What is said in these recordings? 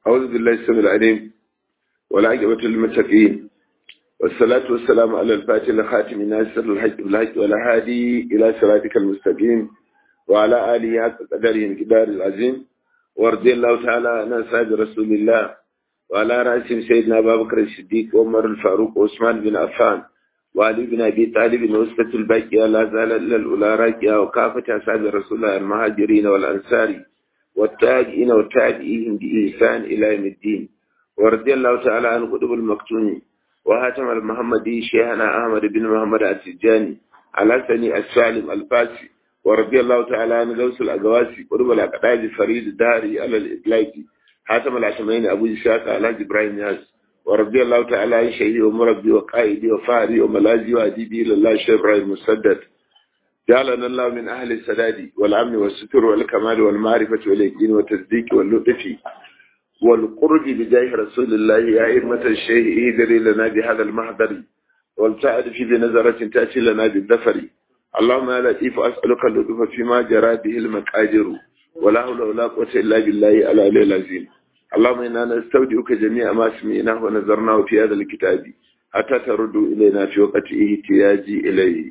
أعوذ بالله السميع العليم والعاقبة للمتقين والصلاة والسلام على الفاتح الخاتم ناصر الحج بالحج والهادي إلى صراطك المستقيم وعلى آله حق قدره الكبار العظيم ورضي الله تعالى عن أصحاب رسول الله وعلى رأسهم سيدنا أبا بكر الصديق وعمر الفاروق وعثمان بن عفان وعلي بن أبي طالب وسبة الباقية لا زال إلا الأولى راكية وكافة أصحاب رسول الله المهاجرين والأنصار والتابعين والتابعين بإحسان إلى يوم الدين ورضي الله تعالى عن قطب المكتوم وهاتم المحمدي شيخنا أحمد بن محمد السجاني على سني السالم الفاسي ورضي الله تعالى عن غوث الأقواسي قطب الأقداد فريد الداري على الإطلاقي حاتم العشمين أبو إسحاق على إبراهيم ياس ورضي الله تعالى عن شهيدي ومربي وقائدي وفاري وملازي وأديبي لله شيخ إبراهيم مسدد جعلنا الله من أهل السداد والأمن والستر والكمال والمعرفة واليقين والتصديق واللطف والقرب بجاه رسول الله يا أئمة الشيء اهدري لنا بهذا المحضر والتعد في بنظرة تأتي لنا بالدفر اللهم يا لطيف أسألك اللطف فيما جرى به المقادر ولا حول ولا قوة إلا بالله العلي العظيم اللهم إنا نستودعك جميع ما سمعناه ونظرناه في هذا الكتاب حتى تردوا إلينا في وقت احتياجي إليه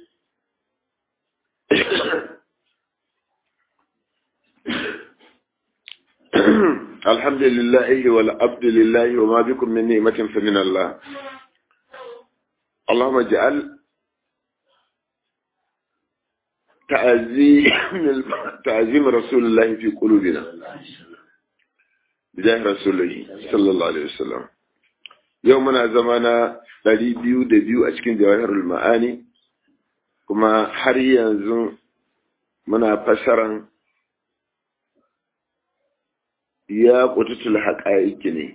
الحمد لله والعبد لله وما بكم من نعمة فمن الله اللهم اجعل تعزيم تعزيم رسول الله في قلوبنا بجاه رسوله صلى الله عليه وسلم يومنا زمانا ɗari biyu da biyu a cikin jawahirul ma'ani kuma har yanzu muna fasaran ya kututul haƙa'iki ne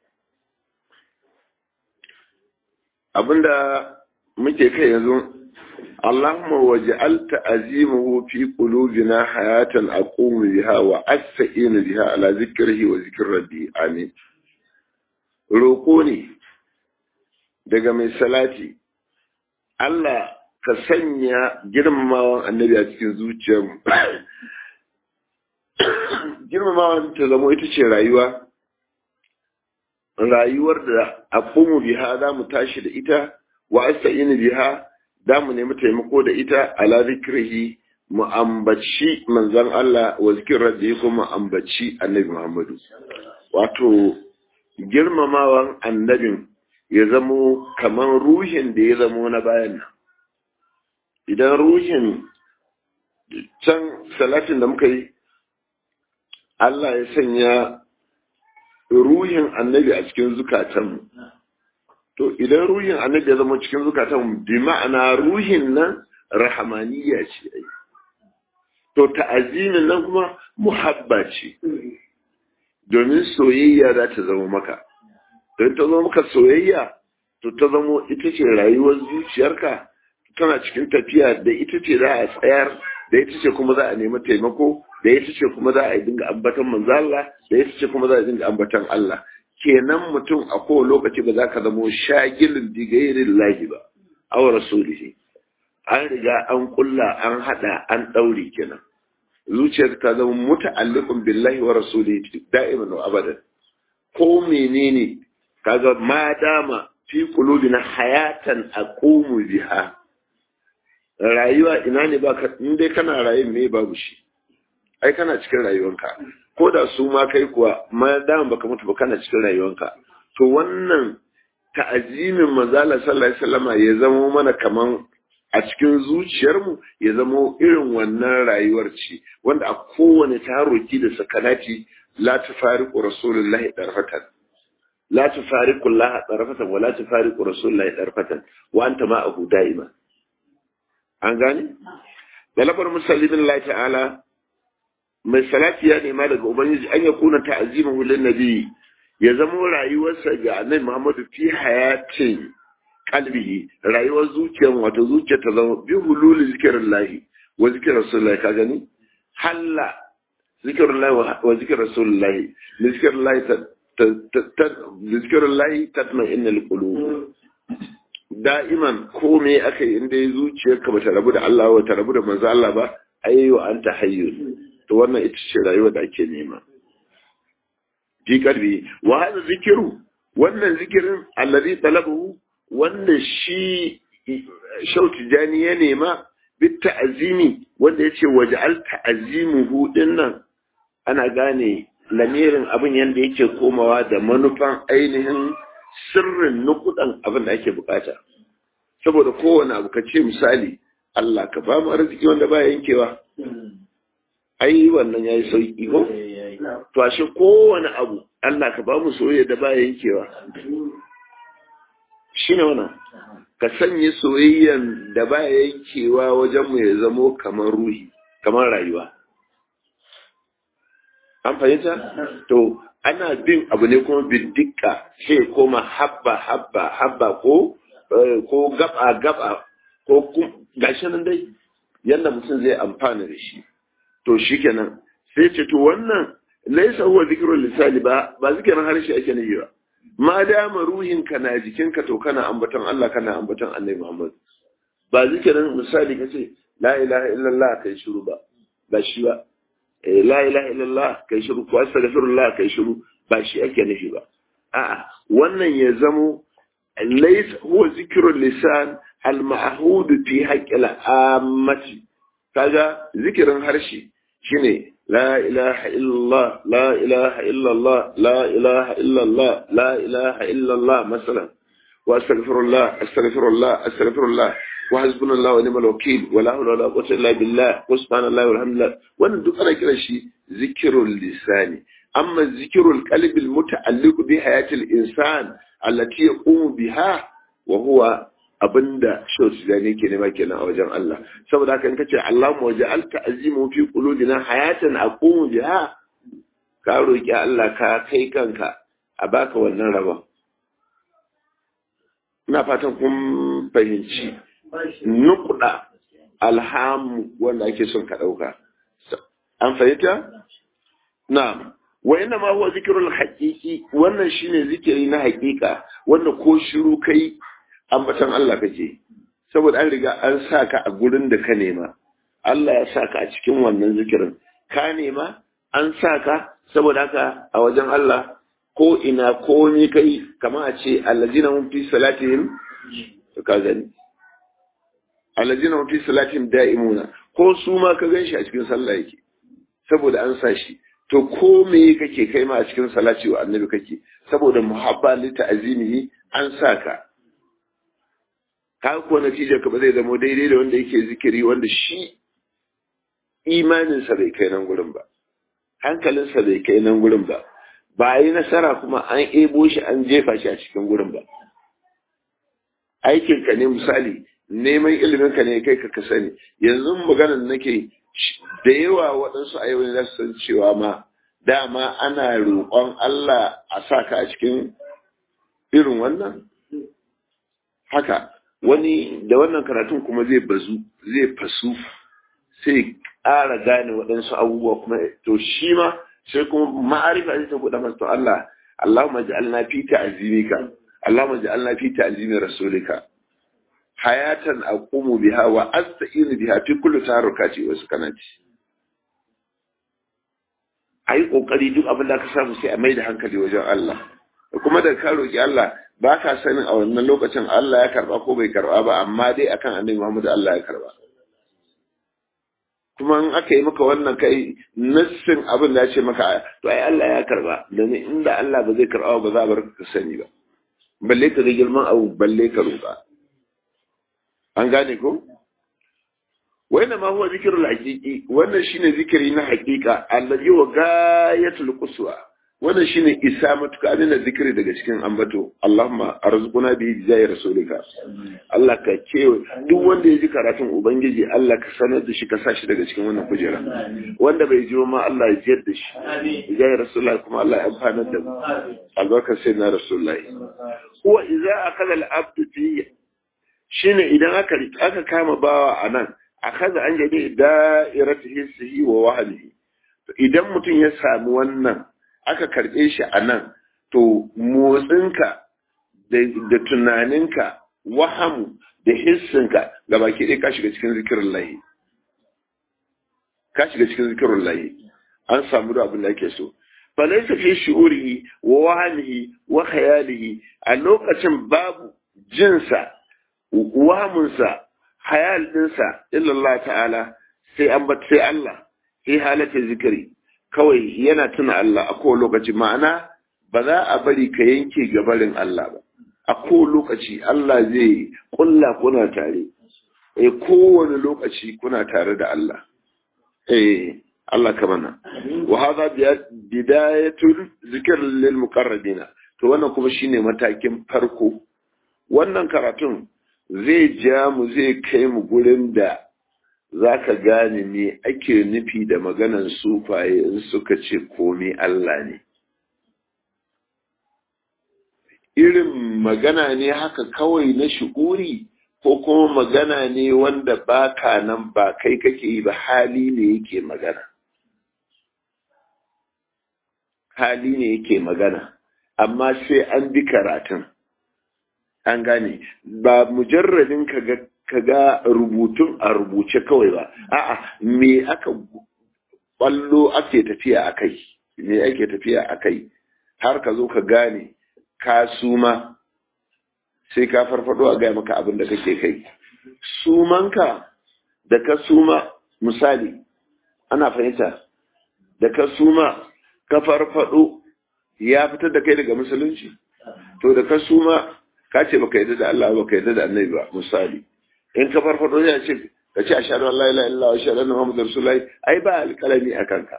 abinda muke kai yanzu Allahumma waj'al ta'zimuhu fi qulubina hayatan aqumu biha wa asta'inu biha ala zikrihi wa zikri rabbi amin roko ne daga mai salati Allah ka sanya girmamawan annabi a cikin zuciyarmu girmamawan ta zama ita ce rayuwa rayuwar da aqumu biha za mu tashi da ita wa asta'inu biha za mu nemi taimako da ita ala zikrihi mu ambaci manzon Allah wa zikir rabbi kuma ambaci annabi Muhammadu wato girmamawan annabin ya zamo kamar ruhin da ya zamo na bayan nan idan ruhin can salatin da muka yi Allah ya sanya ruhin annabi a cikin zukatanmu to idan ruhin annabi ya zama cikin zukatanmu bi ma'ana ruhin nan rahamaniya ce to ta'azimin nan kuma muhabba ce domin soyayya za ta zama maka don ta zama maka soyayya to ta zamo ita ce rayuwar zuciyarka tana cikin tafiya da ita ce za a tsayar da ita ce kuma za a nemi taimako da ita ce kuma za a dinga ambatan manzo Allah da ita ce kuma za a dinga ambatan Allah kenan mutum a kowane lokaci ba za ka zamo shagilin digairin lahi ba aw rasulihi an riga an kulla an hada an daure kenan zuciyar ta zama muta'alliqun billahi wa rasulihi da'iman wa abadan ko menene kaga ma dama fi qulubina hayatan aqumu biha rayuwa ina ne baka in dai kana rayuwa me babu shi ai kana cikin rayuwanka ko da su ma kai kuwa ma dama baka mutu ba kana cikin rayuwanka to wannan ta'azimin manzala sallallahu alaihi wasallama ya zama mana kaman a cikin zuciyarmu ya zama irin wannan rayuwar ce wanda a kowane taroki da sakanati la tufariqu rasulullahi darfatan la tufariqu allaha darfatan wa la tufariqu rasulullahi darfatan wa anta ma'ahu da'ima an gane da lafar musallin Allah ta'ala mai salati ya nema daga ubangiji an ya kuna ta'azimahu lin nabi ya zama rayuwarsa ga annabi Muhammadu fi hayatin kalbihi rayuwar zuciyar wato zuciya ta zama bi hululi zikirin lahi wa zikirin rasulullahi ka gani halla zikirin lahi wa zikirin rasulullahi zikirin lahi zikirin lahi tatma innal qulub da'iman ko me aka yi inda zuciyarka ba ta rabu da Allah ba ta rabu da manzo Allah ba ayyo anta hayyun to wannan ita ce rayuwa da ake nema fi qalbi wa hadha zikru wannan zikirin alladhi talabahu wanda shi shauti jani ya nema bit ta'zimi wanda yace waj'al ta'zimuhu dinnan ana gane lamirin abin yanda yake komawa da manufan ainihin sirrin nukudan abin da ake bukata saboda kowane abu ka ce misali Allah ka ba mu arziki wanda ba yankewa ai wannan yayi sauki ko to ashe kowane abu Allah ka ba mu soyayya da ba yankewa shine wannan ka sanya soyayyan da ba yankewa wajen mu ya zamo kamar ruhi kamar rayuwa an fahimta to ana bin abu ne kuma bidika sai koma habba habba habba ko ko gaba gaba ko gashi nan dai yadda mutum zai amfana da shi to shikenan sai ce to wannan laisa huwa zikrul lisani ba ba zikirin harshe ake nufi ba ma dama ruhin ka na jikinka to kana ambaton Allah kana ambaton Annabi Muhammad ba zikirin misali kace la ilaha illallah kai shiru ba ba shi ba la ilaha illallah kai shiru ko astaghfirullah kai shiru ba shi ake nufi ba a'a wannan ya zamo laysa huwa zikrul lisan al ma'hud fi haqqil ammati kaga zikirin harshe shine la ilaha illallah la ilaha illallah la ilaha illallah la ilaha illallah masalan wa astaghfirullah astaghfirullah astaghfirullah wa hasbunallahu wa ni'mal wakeel wa la hawla wa la quwwata illa billah wa subhanallahi walhamdulillah wannan duk ana kiran shi zikrul lisani amma zikrul qalbi al muta'alliq bi hayati al insan allati yaqumu biha wa huwa abinda shautu da ne ke nema kenan a wajen Allah saboda haka in kace Allahumma waj'al ta'zimu fi qulubina hayatan aqumu biha ka roki Allah ka kai kanka a baka wannan rabon ina fatan kun fahimci nukuda alhamu wanda ake son ka dauka an fahimta na'am wa inna ma huwa zikrul haqiqi wannan shine zikiri na haqiqa wanda ko shiru kai ambatan Allah kake saboda an riga an sa ka a gurin da ka nema Allah ya sa ka a cikin wannan zikirin ka nema an sa ka saboda haka a wajen Allah ko ina ko ni kai kama a ce allazina hum fi salatihim to ka gani allazina hum fi salatihim da'imuna ko su ma ka ganshi a cikin sallah yake saboda an sa shi to ko me kake kai ma a cikin salati wa annabi kake saboda muhabba li ta'zimihi an sa ka ka ko natijar ka ba zai zama daidai da wanda yake zikiri wanda shi imaninsa bai kai nan gurin ba hankalinsa bai kai nan gurin ba ba yi nasara kuma an ebo shi an jefa shi a cikin gurin ba aikinka ne misali neman ilimin ka ne kai ka sani yanzu maganar nake da yawa waɗansu a yau ne za su san cewa ma dama ana roƙon Allah a sa ka a cikin irin wannan haka wani da wannan karatun kuma zai bazu zai fasu sai ƙara gane waɗansu abubuwa kuma to shi ma sai kuma ma'arifa zai ta kuɗa masa to Allah Allahumma ja'alna fi ta'zimika Allahumma ja'alna fi ta'zimi rasulika hayatan aqumu biha wa asta'inu biha fi kulli taharrukati wa sukanati ai kokari duk abin da ka samu sai a mai da hankali wajen Allah kuma da ka roki Allah ba ka sanin a wannan lokacin Allah ya karba ko bai karba ba amma dai akan annabi Muhammad Allah ya karba kuma in aka yi maka wannan kai nassin abin da ya ce maka to ai Allah ya karba domin inda Allah ba zai karba ba za a bar ka sani ba balle ka ga girman abu balle ka roƙa an gane ko wannan ma huwa zikrul haqiqi wannan shine zikiri na haqiqa allazi wa gayatul quswa wannan shine isa matuka na zikiri daga cikin ambato Allahumma arzuquna bi jayi rasulika Allah ka ce duk wanda ya ji karatun ubangiji Allah ka sanar da shi ka sa shi daga cikin wannan kujera wanda bai ji ma Allah ya jiyar da shi jayi rasulullah kuma Allah ya amfana da albarkar sai na rasulullah huwa idza akala al-abd fi shine idan aka aka kama bawa anan akaza an jadi da'iratu hissihi wa wahlihi idan mutum ya sami wannan aka karɓe shi a nan to motsinka da tunaninka wahamu da hissinka ga baki ɗaya ka shiga cikin zikirin layi ka shiga cikin zikirin layi an samu da abin da ake so falaisa fi shu'urihi wa wahamihi wa khayalihi a lokacin babu jinsa wahamunsa hayal dinsa illallah ta'ala sai an sai Allah sai halatta zikiri kawai yana tuna Allah a kowane lokaci ma'ana ba za a bari ka yanke gabarin Allah ba a kowane lokaci Allah zai kulla kuna tare eh kowane lokaci kuna tare da Allah eh Allah ka mana wa hadha bidayatul zikr lil muqarrabina to wannan kuma shine matakin farko wannan karatun zai ja mu zai kai mu gurin da zaka gane me ake nufi da maganan sufaye in suka ce komai Allah ne irin magana ne haka kawai na shu'uri ko kuma magana ne wanda baka nan ba kai kake yi ba hali ne yake magana hali ne yake magana amma sai an bi karatun an gane ba mujarradin ka ga rubutun a rubuce kawai ba a'a me aka ballo ake tafiya a kai me ake tafiya a kai har ka zo ka gane ka suma sai ka farfado a gaya maka abin da kake kai sumanka da ka suma misali ana fahimta da ka suma ka farfado ya fitar da kai daga musulunci to da ka suma ka ce baka yadda da Allah baka yadda da annabi ba misali in ka farfado ya ce ka ce ashhadu an la ilaha illallah wa ashhadu anna muhammadar rasulullahi ai ba alƙalami a kanka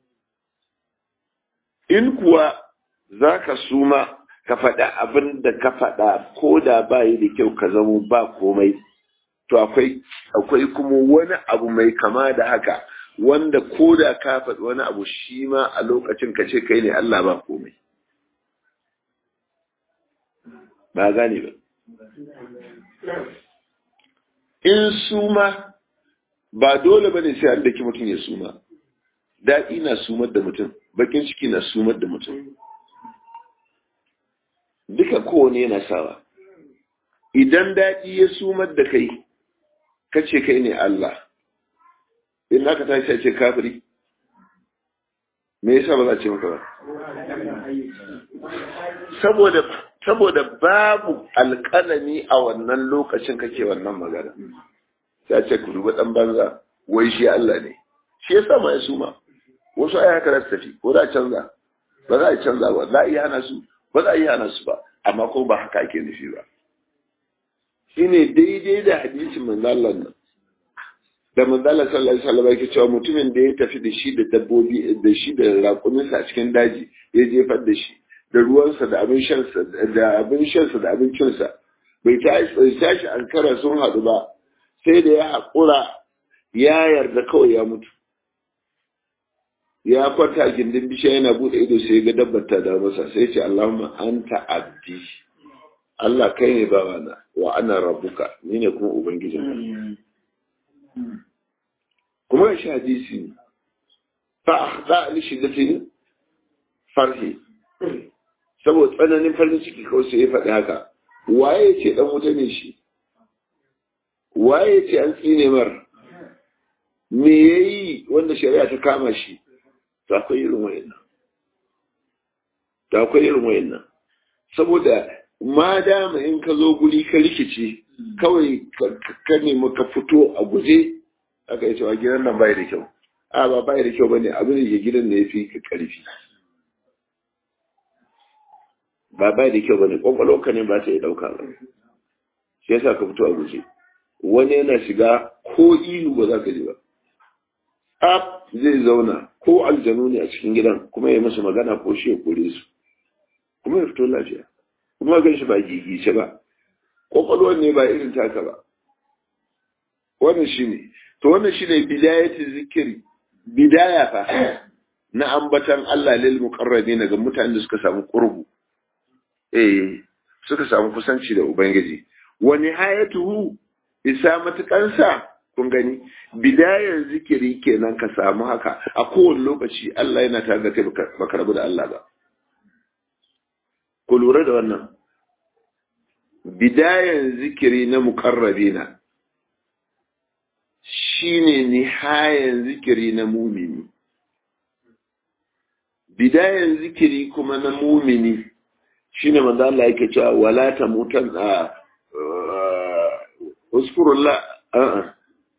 in kuwa zaka suma ka faɗa abin da ka faɗa ko da ba yi da kyau ka zamo ba komai to akwai akwai kuma wani abu mai kama da haka wanda ko da ka faɗi wani abu shi ma a lokacin ka ce kai ne Allah ba komai ba gane ba in suma ba dole ba ne sai an daki mutum ya suma daɗi na sumar da mutum bakin ciki na sumar da mutum duka kowane yana sawa idan daɗi ya sumar da kai ka ce kai ne Allah in aka tashi ce kafiri me yasa ba za a ce maka ba saboda saboda babu alƙalami a wannan lokacin kake wannan magana sai ce ku duba dan banza wai shi Allah ne shi yasa ma ya suma wasu ai haka za tafi ko za a canza ba za a canza ba za a iya hana su ba za a iya hana su ba amma ko ba haka ake nufi ba shine daidai da hadisin manzo Allah nan da manzala sallallahu alaihi wasallam yake cewa mutumin da ya tafi da shi da dabbobi da shi da raƙuminsa a cikin daji ya jefar da shi da ruwansa da abin shansa da abin shansa da abincinsa bai tashi an kara sun haɗu ba sai da ya haƙura ya yarda kawai ya mutu ya kwanta a gindin bishiya yana buɗe ido sai ga dabbar ta da masa sai ce Allahumma anta abdi Allah kai ne bawana wa ana rabbuka ni ne kuma ubangijinka kuma ya shi hadisi ne fa akhda li shiddatin farhi saboda tsananin farin ciki kawai sai ya faɗi haka waye ya ce dan wuta ne shi waye ya ce an tsine mar me yayi wanda shari'a ta kama shi to akwai irin wayannan to akwai irin wayannan saboda ma dama in ka zo guri ka rikice kawai ka nemi ka fito a guje aka yi cewa gidan nan bai da kyau a ba bai da kyau bane abin da ke gidan ne yafi ka karfi ba bai da kyau bane kwakwalwar ka ne ba ta yi dauka ba shi yasa ka fito a guje wani yana shiga ko ihu ba za ka ji ba a zai zauna ko aljanu ne a cikin gidan kuma ya masa magana ko shi ya kore su kuma ya fito lafiya kuma gan shi ba gigice ba kwakwalwar ne ba irin taka ba wannan shi ne to wannan shi ne bidayatin zikiri bidaya fa na ambatan Allah lil muqarrabin ga mutanen da suka samu qurbu eh suka samu kusanci da ubangiji wa nihayatuhu isa matukansa kun gani bidayar zikiri kenan ka samu haka a kowane lokaci Allah yana tare da kai baka rabu da Allah ba ku lura da wannan bidayan zikiri na mukarrabina shine nihayan zikiri na mumini bidayan zikiri kuma na mumini shine manzo Allah yake cewa wala tamutan a uskurullah a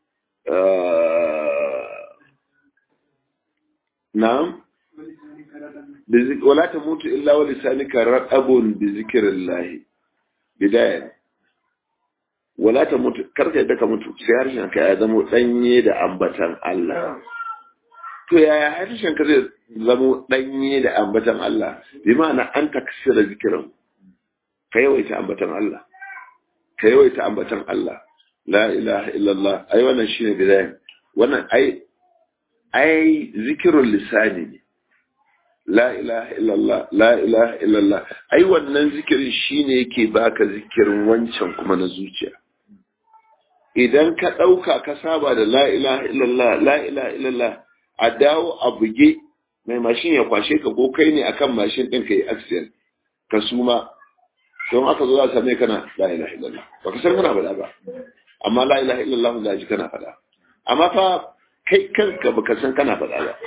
na'am ولا تموت إلا ولسانك رطب بذكر الله بداية ولا تموت karka yadda ka mutu sai harshen ka ya zamo danye da ambatan Allah to yaya harshen ka zai zamo danye da ambatan Allah bi ma'ana an taksira zikirin ka yawaita ambatan Allah ka yawaita ambatan Allah la ilaha illallah ai wannan shine bidaya wannan ai ai zikirul lisani ne la ilaha illallah la ilaha illallah ai wannan zikirin shine yake baka zikirin wancan kuma na zuciya idan ka ɗauka ka saba da la ilaha illallah la ilaha illallah a dawo a buge mai mashin ya kwashe ka ko kai ne akan mashin ɗin ka yi accident ka suma don aka zo za ka same kana la ilaha illallah ba ka san kana faɗa ba amma la ilaha illallah za ji kana faɗa amma fa kai kanka baka san kana faɗa ba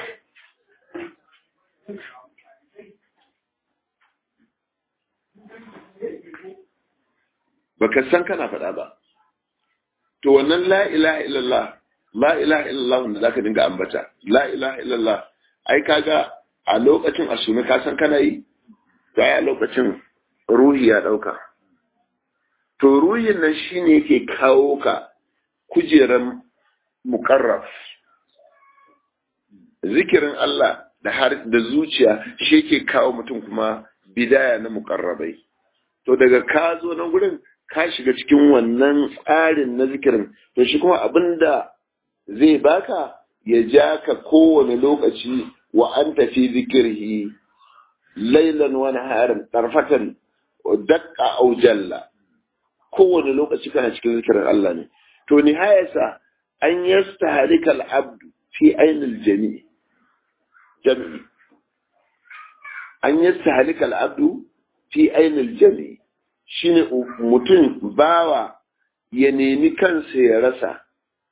baka san kana faɗa ba to wannan la ilaha illallah la ilaha illallah wanda zaka dinga ambata la ilaha illallah ai kaga a lokacin asumi ka san kana yi to ai a lokacin ruhi ya dauka to ruhin nan shine yake kawo ka kujeran muqarraf zikirin Allah da har da zuciya shi yake kawo mutum kuma bidaya na muqarrabai to daga ka zo nan gurin ka shiga cikin wannan tsarin na zikirin to shi kuma abinda zai baka ya ja ka kowane lokaci wa an tafi zikirhi lailan wani harin tarfatan dakka au jalla kowane lokaci kana cikin zikirin Allah ne to nihayarsa an yasta halikal abdu fi ainil jami jami an yasta halikal abdu fi ainil jami shine mutum bawa ya nemi kansa ya rasa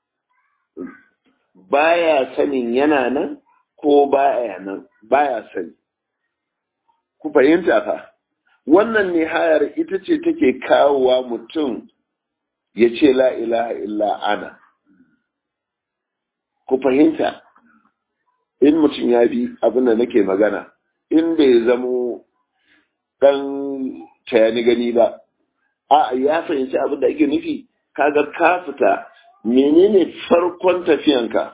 baya sanin yana nan ko baya nan baya sani ku fahimta fa wannan nihayar ita ce take kawowa mutum ya ce la ilaha illa ana ku fahimta in mutum ya bi abin da nake magana in bai zamo ɗan tayani gani ba a ya fahimci abin da ake nufi kaga ka fita menene farkon tafiyanka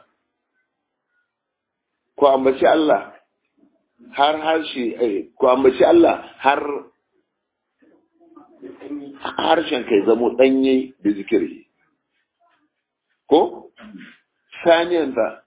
ku ambaci Allah har harshe ku ambaci Allah har harshen kai zamo danye da zikiri ko saniyanta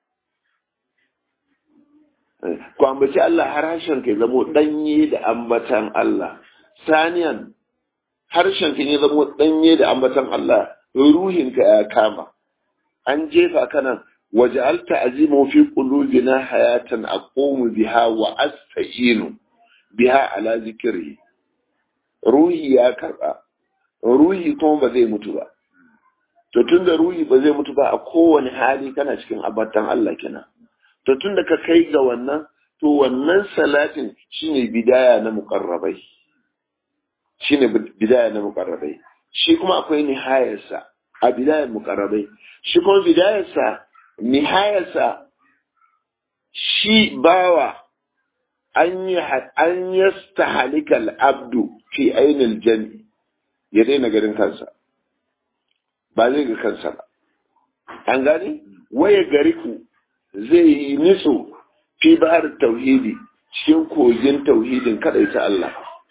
ku ambaci Allah har harshen kai zamo danye da ambatan Allah saniyan harshen ka ya zamo danye da ambatan Allah ruhinka ya kama an jefa kanan waj'alta azimu fi qulubina hayatan aqumu biha wa asta'inu biha ala zikri ruhi ya karba ruhi kuma ba zai mutu ba to tunda ruhi ba zai mutu ba a kowane hali kana cikin abatan Allah kenan to tunda ka kai ga wannan to wannan salatin shine bidaya na muqarrabai shine bidaya na muqarrabai shi kuma akwai nihayarsa a bidayar muqarrabai shi kuma bidayarsa nihayarsa shi bawa an yi an yastahalikal abdu fi ainil jami ya daina garin kansa ba zai ga kansa ba an gane waya gariku zai yi niso fi bahar tauhidi cikin kogin tauhidin ta Allah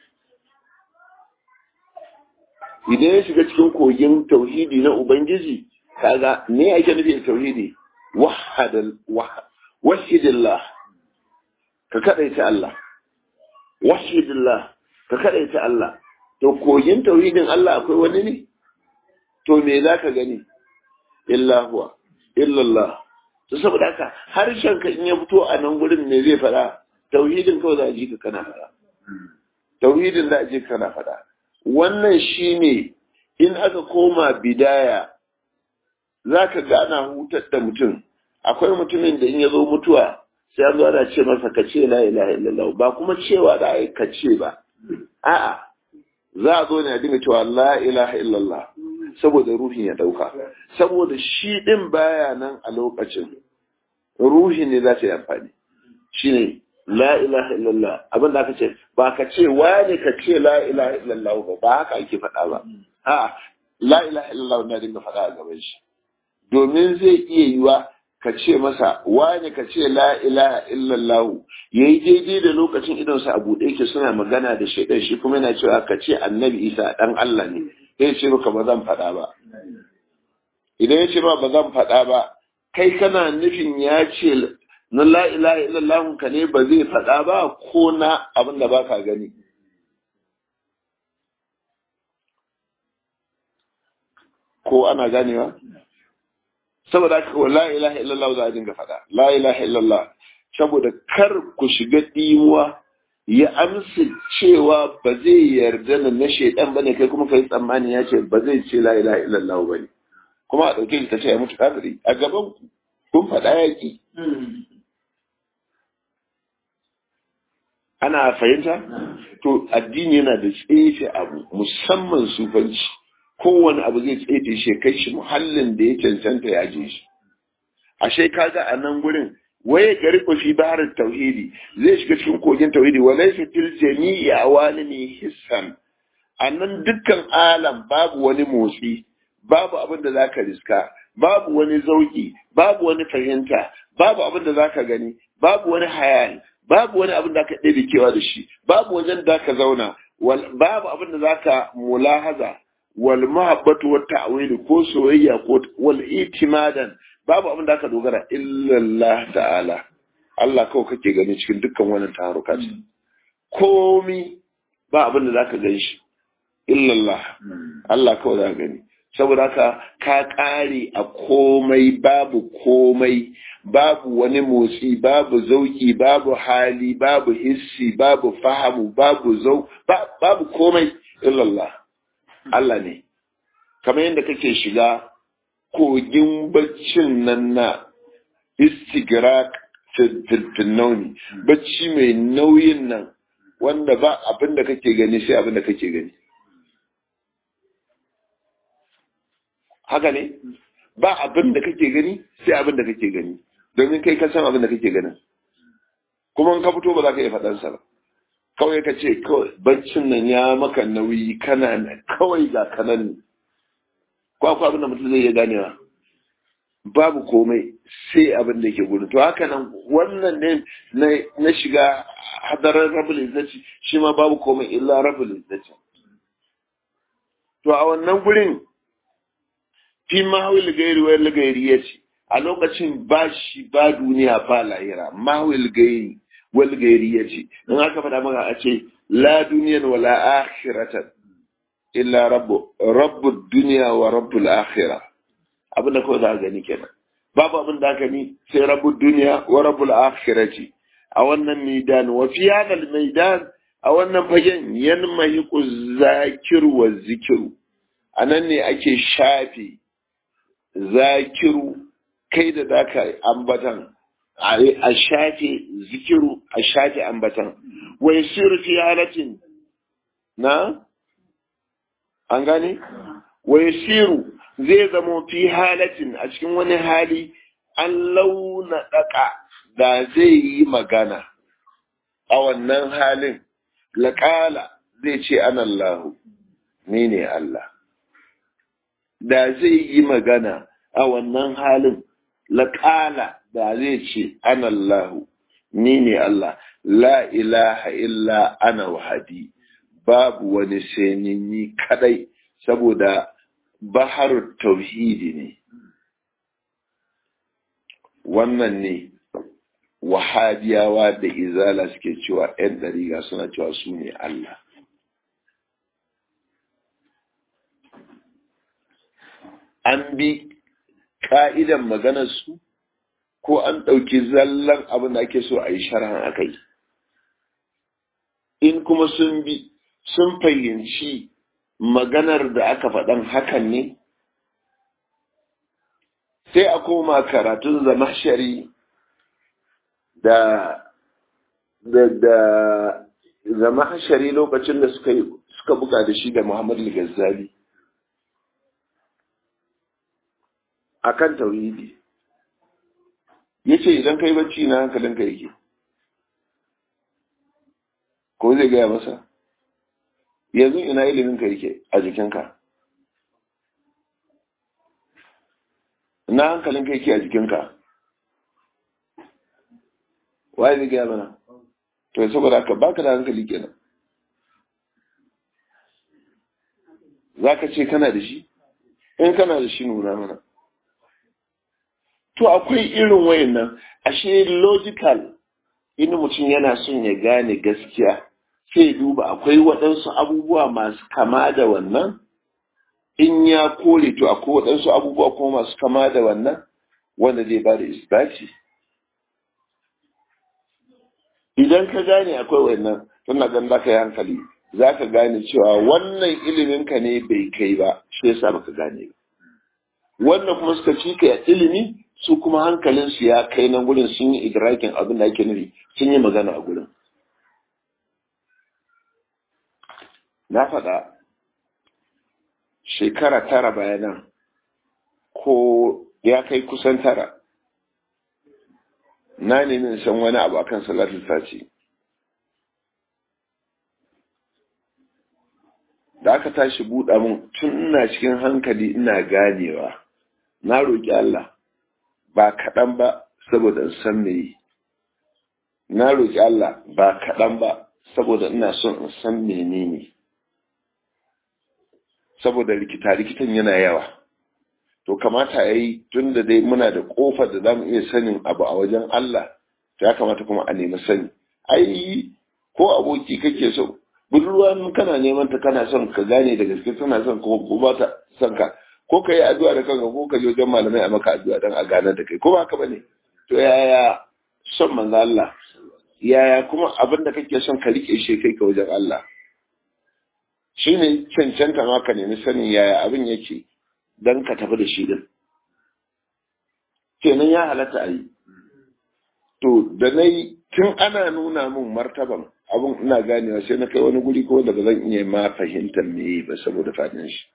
idan ya shiga cikin kogin tauhidi na ubangiji kaga me ake nufi da tauhidi wahadal wahidillah ka kadaita Allah wahidillah ka kadaita Allah to kogin tauhidin Allah akwai wani ne to me zaka gani illa huwa illallah to saboda haka harshen ka in ya fito a nan gurin ne zai fada tauhidin kawai za a ji ka kana fada tauhidin za a ji ka kana fada wannan shine in aka koma bidaya za ka ga ana hutar da mutum akwai mutumin da in ya zo mutuwa sai an zo ana ce masa ka ce la ilaha illallah ba kuma cewa da ai ka ce ba a'a za a zo ne a dinga cewa la ilaha illallah saboda ruhin ya dauka saboda shi din baya nan a lokacin ruhin ne za ta yi amfani shine la ilaha illallah abin da aka ce ba ka ce wani ka ce la ilaha illallah ba ba haka ake faɗa ba a'a la ilaha illallah na dinga faɗa a gaban shi domin zai iya yiwa ka ce masa wani ka ce la ilaha illallah yayi daidai da lokacin idon sa a buɗe yake suna magana da shaidan shi kuma yana cewa ka ce annabi isa dan Allah ne sai ce maka ba zan faɗa ba idan ya ce ba ba zan faɗa ba kai kana nufin ya ce na la ilaha illallah ka ne ba zai faɗa ba ko na abin da baka gani ko ana ganewa saboda haka la ilaha illallah za a dinga faɗa la ilaha illallah saboda kar ku shiga ɗimuwa ya amsa cewa ba zai yarda da na shaidan bane kai kuma kai tsammani ya ce ba zai ce la ilaha illallah bane kuma a ɗauke shi ta ce ya mutu kafiri a gaban ku kun faɗa yaƙi ana fahimta to addini yana da tsefe abu musamman sufanci kowane abu zai tsefe shi kai shi muhallin da ya cancanta ya je shi ashe kaga a nan gurin waye gari ku fi baharin tauhidi zai shiga cikin kogin tauhidi wa laysa fil jami'i awalimi hissan nan dukkan alam babu wani motsi babu abin da zaka riska babu wani zauki babu wani fahimta babu abin da zaka gani babu wani hayali babu wani abin da aka ɗebe kewa da shi babu wajen da ka zauna babu abin da zaka mulahaza wal mahabbatu wat ta'wil ko soyayya ko wal itimadan babu abin da aka dogara illallah ta'ala Allah kawai kake gani cikin dukkan wannan taruka ce komi ba abin da zaka gan shi illallah Allah kawai zaka gani saboda haka ka ƙare a komai babu komai babu wani motsi babu zauki babu hali babu hissi babu fahamu babu zau babu komai illallah Allah ne kamar yadda kake shiga kogin baccin nan na istigrak filnauni bacci mai nauyin nan wanda ba abin da kake gani sai abin da kake gani haka ne ba abin da kake gani sai abin da kake gani domin kai ka san abin da kake ganin kuma in ka fito ba za ka iya faɗansa ba kawai ka ce kawai baccin nan ya maka nauyi kana kawai ga kanan ne ko akwai abin da mutum zai iya ganewa babu komai sai abin da ke gudu to haka nan wannan ne na shiga hadarar rabul izzati shi ma babu komai illa rabul izzati to a wannan gurin fi mahawil gairi wal gairi yace a lokacin ba shi ba duniya ba lahira mahawil gairi wal gairi yace in aka faɗa maka a ce la duniyan wala akhiratan illa rabbu rabbu dunya wa rabbul akhirah abin da kawai za a gani kenan babu abin da gani sai rabbu dunya wa rabbul akhirati a wannan maidan wa fi hadal maidan a wannan fagen yanmahiqu zakiru wa zikiru anan ne ake shafe zakiru kai da zaka ambatan a shafe zikiru a shafe ambatan wa yasiru fi halatin na an gane wa yasiru zai zamo fi halatin a cikin wani hali an launa daka da zai yi magana a wannan halin laƙala zai ce an Allahu ni ne Allah da zai yi magana a wannan halin laƙala da zai ce an Allahu ni ne Allah la ilaha illa ana wahadi babu wani sai ni kadai saboda bahar tauhidi ne wannan ne wahabiyawa da izala suke cewa 'yan dariga suna cewa su ne Allah an bi ƙa'idan maganarsu ko an ɗauki zallan abin da ake so a yi sharhan a kai in kuma sun bi sun fahimci maganar da aka faɗan hakan ne sai a koma karatun zama shari da da da zama hashari lokacin da suka suka buga da shi da Muhammad al-Ghazali akan tauhidi yace idan kai bacci na hankalinka yake ko zai gaya masa yanzu ina iliminka yake a jikinka ina hankalinka yake a jikinka waye zai gaya mana to saboda haka baka da hankali kenan za ka ce kana da shi in kana da shi nuna mana to akwai irin wayannan ashe logical in mutum yana son ya gane gaskiya sai duba akwai waɗansu abubuwa masu kama da wannan in ya kore to akwai waɗansu abubuwa kuma masu kama da wannan wanda zai ba da isbati idan ka gane akwai wannan tana gan za ka yi hankali za ka gane cewa wannan iliminka ne bai kai ba shi yasa baka gane ba wannan kuma suka ci ka ilimi su kuma hankalinsu ya kai nan gurin sun yi idrakin abin da ake nufi sun yi magana a gurin na faɗa shekara tara bayanan ko ya kai kusan tara na nemi san wani abu akan salatul fati da aka tashi buɗa mun tun ina cikin hankali ina ganewa na roƙi Allah ba kaɗan ba saboda in san me na roƙi Allah ba kaɗan ba saboda ina son in san menene saboda rikita-rikitan yana yawa to kamata ya yi tun da dai muna da ƙofar da za mu iya sanin abu a wajen Allah to ya kamata kuma a nemi sani ai ko aboki kake so budurwa kana neman ta kana son ka gane da gaske tana son ko ba ta son ka ko ka yi addu'a da kanka ko ka je wajen malamai a maka addu'a dan a gane da kai ko ba haka bane to yaya son manzo Allah yaya kuma abin da kake son ka rike shi kai ka wajen Allah shine cancanta ma ka nemi sanin yaya abin yake dan ka tafi da shi din kenan ya halatta a yi to da na yi tun ana nuna min martaban abin ina ganewa sai na kai wani guri ko da ba zan iya ma fahimtar me ba saboda fadin shi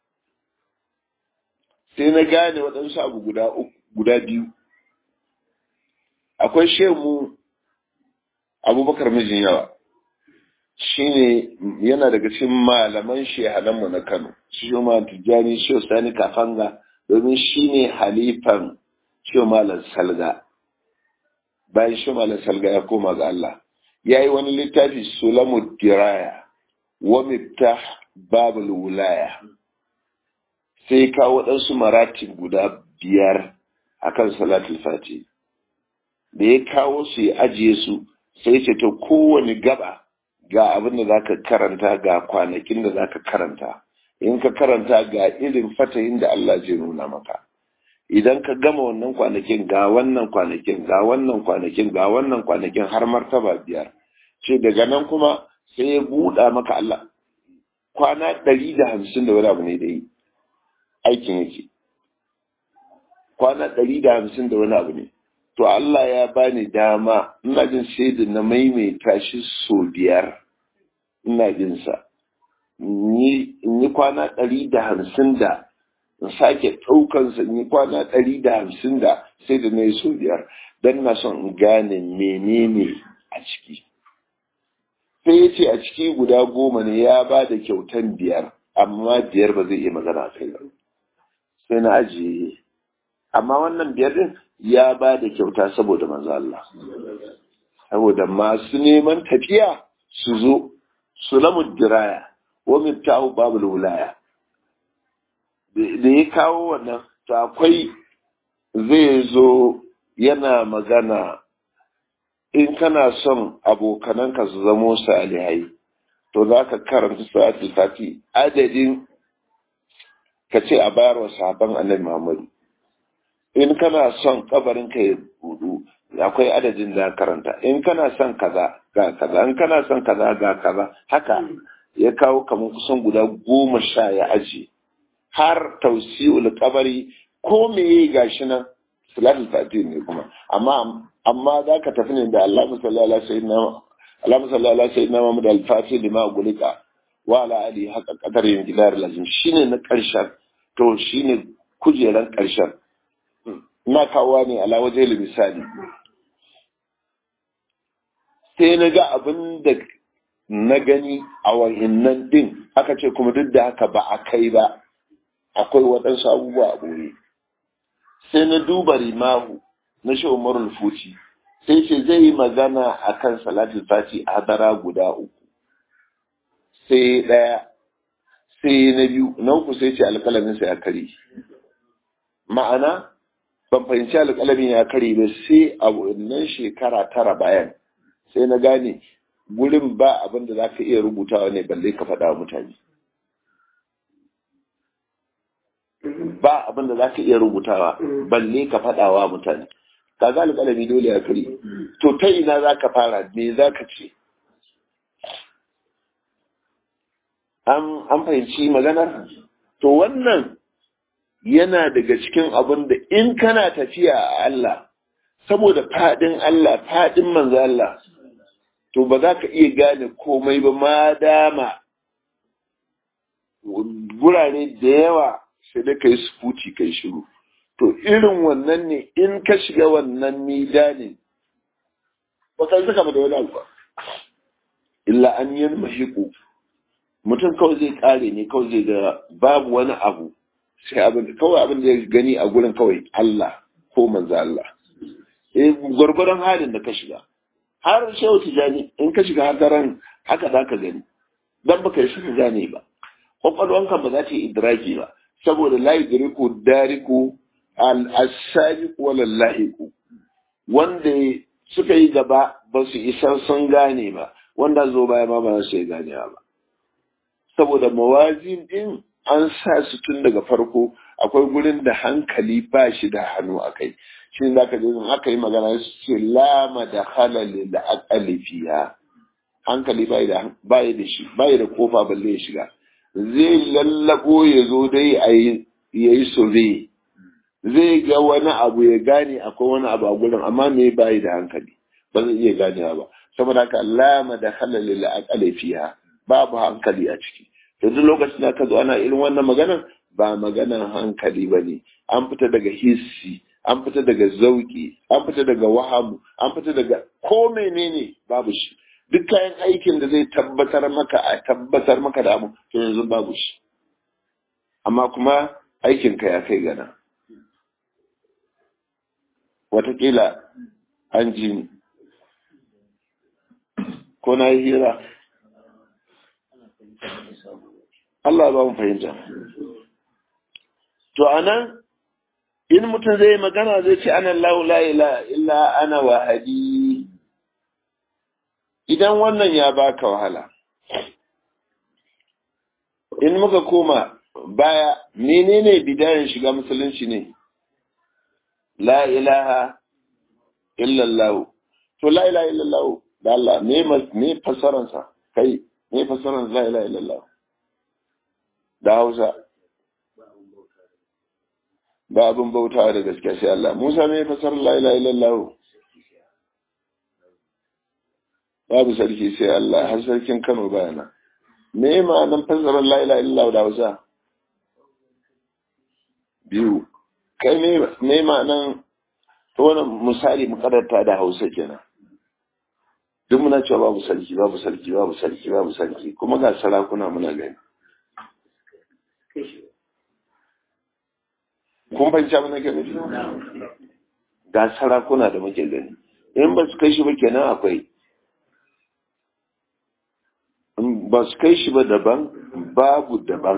sai na gane waɗansu abu guda guda biyu akwai shemu abubakar mijin yawa shine yana daga cikin malaman shehananmu na kano shi ma tijjani shi sani kafanga domin shine halifan shi malam salga bayan shi malam salga ya koma ga Allah ya yi wani littafi sulamu diraya wa miftah babul wulaya sai kawo waɗansu maratib guda biyar akan salatul fati da ya kawo su ya ajiye su sai ce ta kowane gaba ga abin da zaka karanta ga kwanakin da zaka karanta in ka karanta ga irin fatahin da Allah zai nuna maka idan ka gama wannan kwanakin ga wannan kwanakin ga wannan kwanakin ga wannan kwanakin har martaba biyar ce daga nan kuma sai ya buɗa maka Allah kwana ɗari da hamsin da wani abu ne da yi aikin yake kwana ɗari da hamsin da wani abu ne to Allah ya bani dama ina jin sai da na maimaita shi so biyar ina jin sa in yi kwana ɗari da hamsin da in sake ɗaukansa in yi kwana ɗari da hamsin da sai da na yi so biyar don na son in gane menene a ciki sai ya ce a ciki guda goma ne ya ba da kyautan biyar amma biyar ba zai iya magana kai ba sai na ajiye amma wannan biyar din ya ba da kyauta saboda manzo Allah saboda masu neman tafiya su zo su lamu diraya wa miftahu babul wilaya da ya kawo wannan to akwai zai zo yana magana in kana son abokananka su zamo salihai to za ka karanta salatul fati adadin ka ce a bayar wa sahabban annabi Muhammadu in kana son kabarin ka ya budu akwai adadin da karanta in kana son kaza ga kaza in kana son kaza ga kaza haka ya kawo kamar kusan guda goma sha ya aji har tausi'ul kabari ko meye gashi nan salatul fati ne kuma amma amma za ka tafi ne da Allah musallala sayyidina Allah musallala sayyidina Muhammad al-Fatih lima gulika wa ala ali haka qadar yin gidar lazim shine na karshen to shine kujeran karshen ina kawo ne ala waje misali sai na ga abin da na gani a wa'innan din aka ce kuma duk da haka ba a kai ba akwai waɗansu abubuwa a ɓoye sai na duba rimahu na shi umarul fuci sai ce zai yi magana a kan salatul fati a hadara guda uku sai ɗaya sai na biyu na uku sai ce alƙalaminsa ya kare ma'ana ban fahimci alƙalamin ya kare ba sai a wannan shekara tara bayan sai na gane gurin ba abin da za ka iya rubutawa ne balle ka faɗa wa mutane ba abin da za ka iya rubutawa balle ka faɗa wa mutane kaga alƙalami dole ya kare to ta ina za ka fara me za ka ce an fahimci maganar to wannan yana daga cikin abin da in kana tafiya a Allah saboda faɗin Allah faɗin manzo Allah to ba za ka iya gane komai ba ma dama gurare da yawa sai da kai sufuci kai shiru to irin wannan ne in ka shiga wannan midanin ba ka saka da wani abu illa an yi mahiku mutum kawai zai kare ne kawai zai ga babu wani abu sai abin kawai abin da ya gani a gurin kawai Allah ko manzo Allah eh gwargwaron halin da ka shiga har shehu tijani in ka shiga hadaran haka za ka gani dan baka yi shi gane ba kwakwalwanka ba za ta yi idraki ba saboda la yudriku dariku al-asabiq wala lahiqu wanda suka yi gaba ba su isa sun gane ba wanda zo baya ma ba su yi gane ba saboda mawazin din an sa su tun daga farko akwai gurin da hankali ba shi da hannu a kai shi ne zaka je in aka yi magana su ce lama da halali da aqali fiha hankali bai da bai da shi bai da kofa balle ya shiga zai lallabo ya zo dai a yi yayi sobe zai ga wani abu ya gane akwai wani abu a gurin amma me bai da hankali ba zai iya ganewa ba saboda haka lama da halali da aqali fiha babu hankali a ciki yanzu lokacin da ka zo ana irin wannan maganar ba maganar hankali ba ne an fita daga hissi an fita daga zauki an fita daga wahamu an fita daga ko menene babu shi duk kayan aikin da zai tabbatar maka a tabbatar maka da abu to yanzu babu shi amma kuma aikinka ya kai gana watakila an ji ni ko na yi hira Allah ba mu fahimta. To anan in mutum zai magana zai ce ana la ila illa ana wahadi. Idan wannan ya baka wahala. In muka koma baya menene bidayen shiga musulunci ne? La ilaha illallah. To la ilaha illallah da Allah me me fasaransa kai me fasaran la ilaha illallah. da Hausa ba abin bautawa da gaske sai Allah Musa mai fasar la ilaha illallah babu sarki sai Allah har sarkin Kano bayana me ma'anan fasar la ilaha illallah da Hausa biyu kai me me ma'anan to wannan misali mukarrata da Hausa kenan duk muna cewa babu sarki babu sarki babu sarki babu sarki kuma ga sarakuna muna gani kun fahimci abin da ke nufi ga sarakuna da muke gani in ba su kai shi ba kenan akwai ba su kai shi ba daban babu daban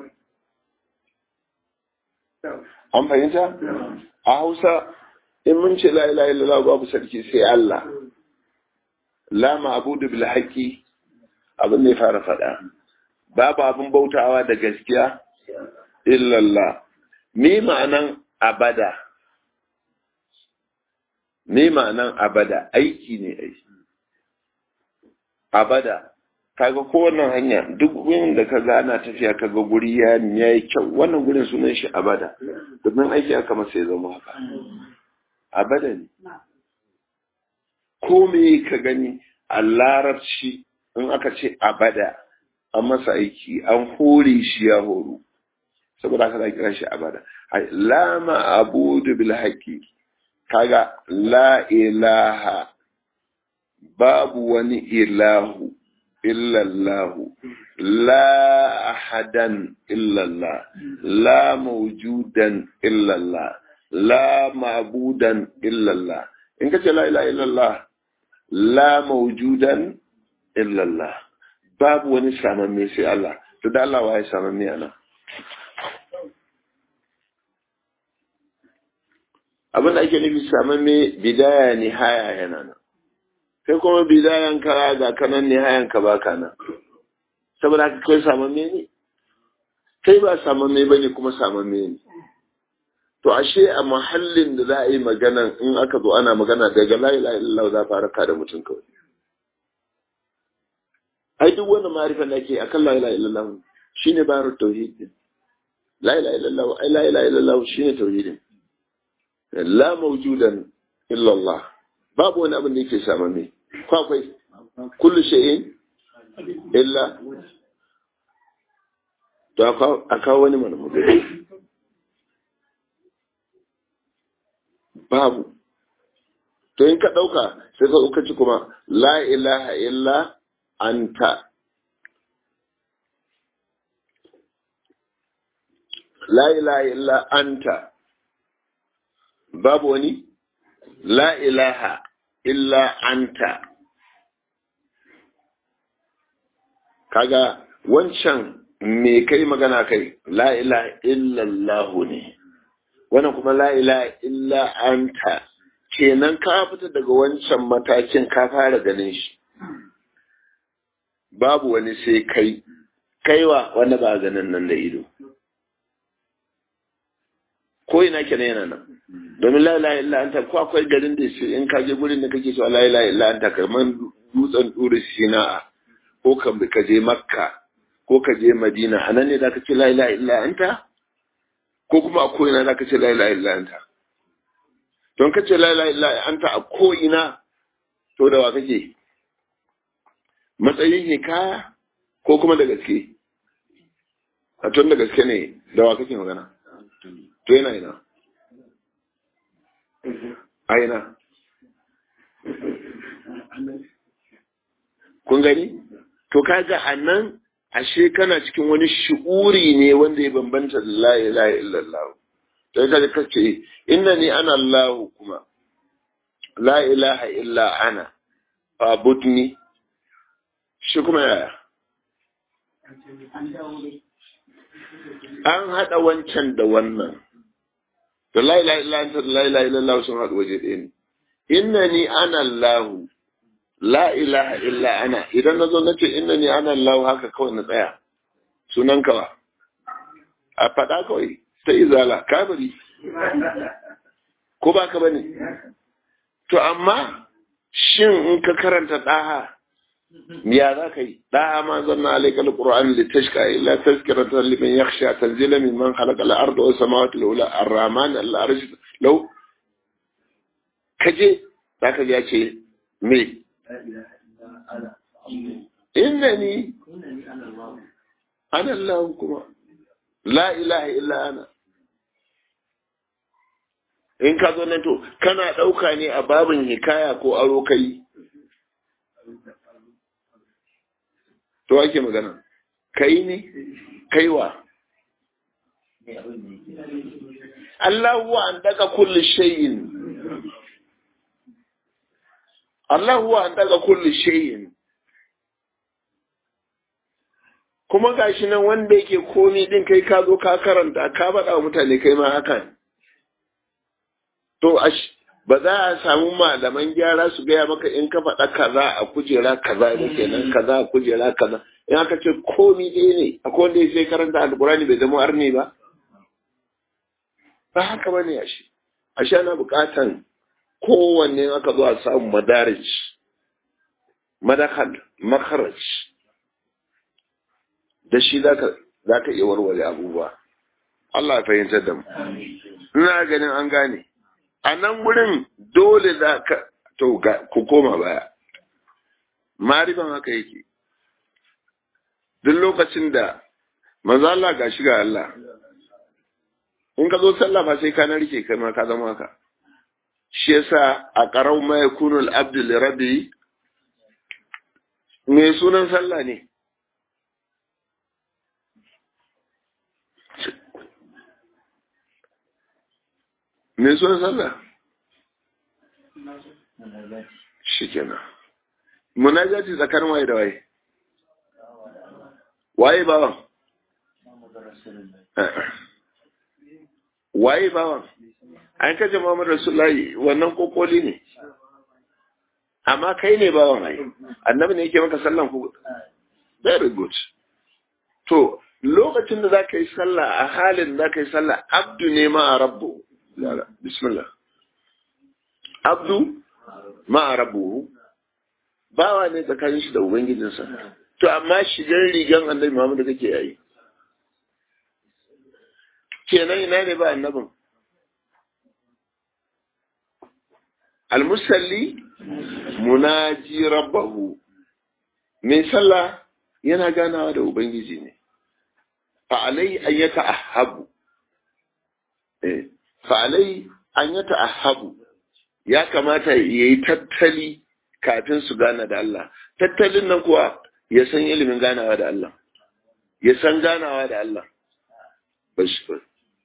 an fahimta a hausa in mun ce la ilaha illallah babu sarki sai Allah la ma'budu bil haqqi abin da ya fara faɗa babu abin bautawa da gaskiya illallah me ma'anan abada me ma'anan abada aiki ne aiki abada kaga ko wannan hanya duk wurin da kaga ana tafiya kaga guri ya yi kyau wannan gurin sunan shi abada domin aiki aka masa ya zama haka abada ne ko me ka gani a larabci in aka ce abada an masa aiki an hore shi ya horo saboda haka za kira shi abada la ma'budu bil haqqi kaga la ilaha babu wani ilahu illallahu la ahadan illallah la mawjudan illallah la ma'budan illallah in ka ce la ilaha illallah la mawjudan illallah babu wani samamme sai Allah to da Allah waye samamme ana abin da ake nufi samamme bidaya nihaya yana nan kai kuma bidayan ka ga kanan nihayan ka baka nan saboda haka kai samamme ne kai ba samamme bane kuma samamme ne to ashe a mahallin da za a yi magana in aka zo ana magana daga la ilaha illallah za fara ka da mutum kawai ai duk wani ma'arifan da ake akan la ilaha illallah shine bayar tauhid la ilaha illallah ai la ilaha illallah shine tauhidin la mawjudan illallah babu wani abin da yake samamme ko akwai kullu shay'in illa to aka wani mana magana babu to in ka ɗauka sai ka ɗauka ci kuma la ilaha illa anta la ilaha illa anta babu wani la ilaha illa anta kaga wancan me kai magana kai la ilaha illallahu ne wannan kuma la ilaha illa anta kenan ka fita daga wancan matakin ka fara ganin shi babu wani sai kai kaiwa wanda ba ganin nan da ido ko ina kenan yana nan domin la ilaha illa anta ko akwai garin da shi in ka je gurin da kake cewa la ilaha illa anta kamar dutsen duri sina'a ko ka je makka ko ka je madina anan ne zaka ce la ilaha illa anta ko kuma a ko'ina za ka ce la ilaha illa anta don ka ce la ilaha illa anta a ko'ina to da wa kake matsayin hikaya ko kuma da gaske a tun da gaske ne da wa kake magana to yana ina a ina kun gani to kaga a nan ashe kana cikin wani shi'uri ne wanda ya bambanta da la ilaha illallah to kaga kace innani ana Allah kuma la ilaha illa ana fabudni shi kuma yaya an hada wancan da wannan to la ilaha illa anta la ilaha illallah sun haɗu waje ɗaya ne innani ana Allah la ilaha illa ana idan na zo na ce inna ni ana Allah haka kawai na tsaya sunan kawa a faɗa kawai ta izala kabari ko ba ka bane to amma shin in ka karanta ɗaha ya za ka yi ɗaha ma zanna alaika alquran li tashka illa tazkiratan liman yakhsha tanzila mimman khalaqa al-ardha was samawati al-ula ar-rahman al-arsh law kaje zaka ji ya ce me إنني أنا الله كما لا إله إلا أنا in ka zo nan to kana ɗauka ne a babin hikaya ko aro kai to ake magana kai ne kaiwa Allah wa an daga kulli shayin Allah huwa an daga kulli shayin kuma gashi nan wanda yake komi din kai ka zo ka karanta ka faɗa wa mutane kai ma haka to ba za a samu malaman gyara su gaya maka in ka faɗa kaza a kujera kaza da kenan kaza a kujera kaza in aka ce komi ɗaya ne akwai wanda ya sai karanta alkurani bai zama arni ba ba haka bane ashe ashe ana buƙatan kowanne aka zo a samu madarij madakal makaraj da shi za ka iya warware abubuwa Allah ya fahimtar da mu ina ganin an gane a nan wurin dole za ka to ku koma baya mariban haka yake duk lokacin da manzo Allah ga shi ga Allah in ka zo sallah fa sai ka narke kai ma ka zama haka shi yasa a qarau ma yakunu al-abdu li rabbi me sunan sallah ne me sunan sallah shi kenan munajati tsakanin waye da waye waye bawan waye bawan an kace Muhammad Rasulullahi wannan kokoli ne amma kai ne bawan ai annabi ne yake maka sallan ku very good to lokacin da zaka yi sallah a halin da zaka yi sallah abdu ne ma rabbu bismillah abdu ma rabbu bawa ne tsakanin shi da ubangijinsa to amma shigar rigan annabi Muhammad kake yayi kenan ina ne ba annabin almusalli munaji rabbahu mai sallah yana ganawa da ubangiji ne fa alai an yata ahabu eh fa alai an yata ahabu ya kamata yayi tattali kafin su gana da Allah tattalin nan kuwa ya san ilimin ganawa da Allah ya san ganawa da Allah bashir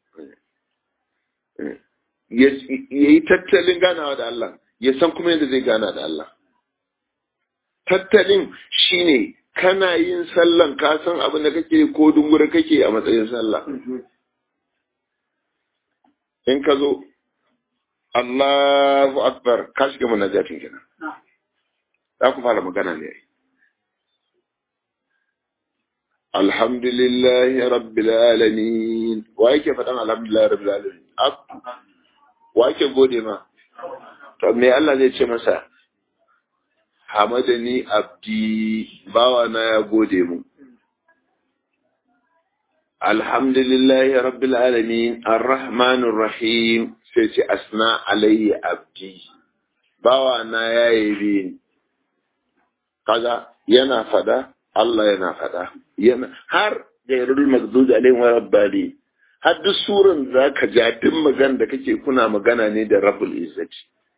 ya yi tattalin ganawa da Allah ya san kuma yadda zai gana da Allah tattalin shine kana yin sallan ka san abin da kake ko dungura kake a matsayin sallah in ka zo Allahu akbar ka shiga munajatin kenan za ku fara magana ne alhamdulillahi rabbil alamin wa yake faɗan alhamdulillahi rabbil alamin wa yake gode ma to me Allah zai ce masa hamadani abdi bawa na ya gode mu alhamdulillahi rabbil alamin arrahmanir rahim sai ce asna alayya abdi bawa na ya yabe ni kaga yana fada Allah yana fada yana har gairul magdud alaihim wa rabbali har duk suran zaka ja duk magana da kake kuna magana ne da rabbul izzati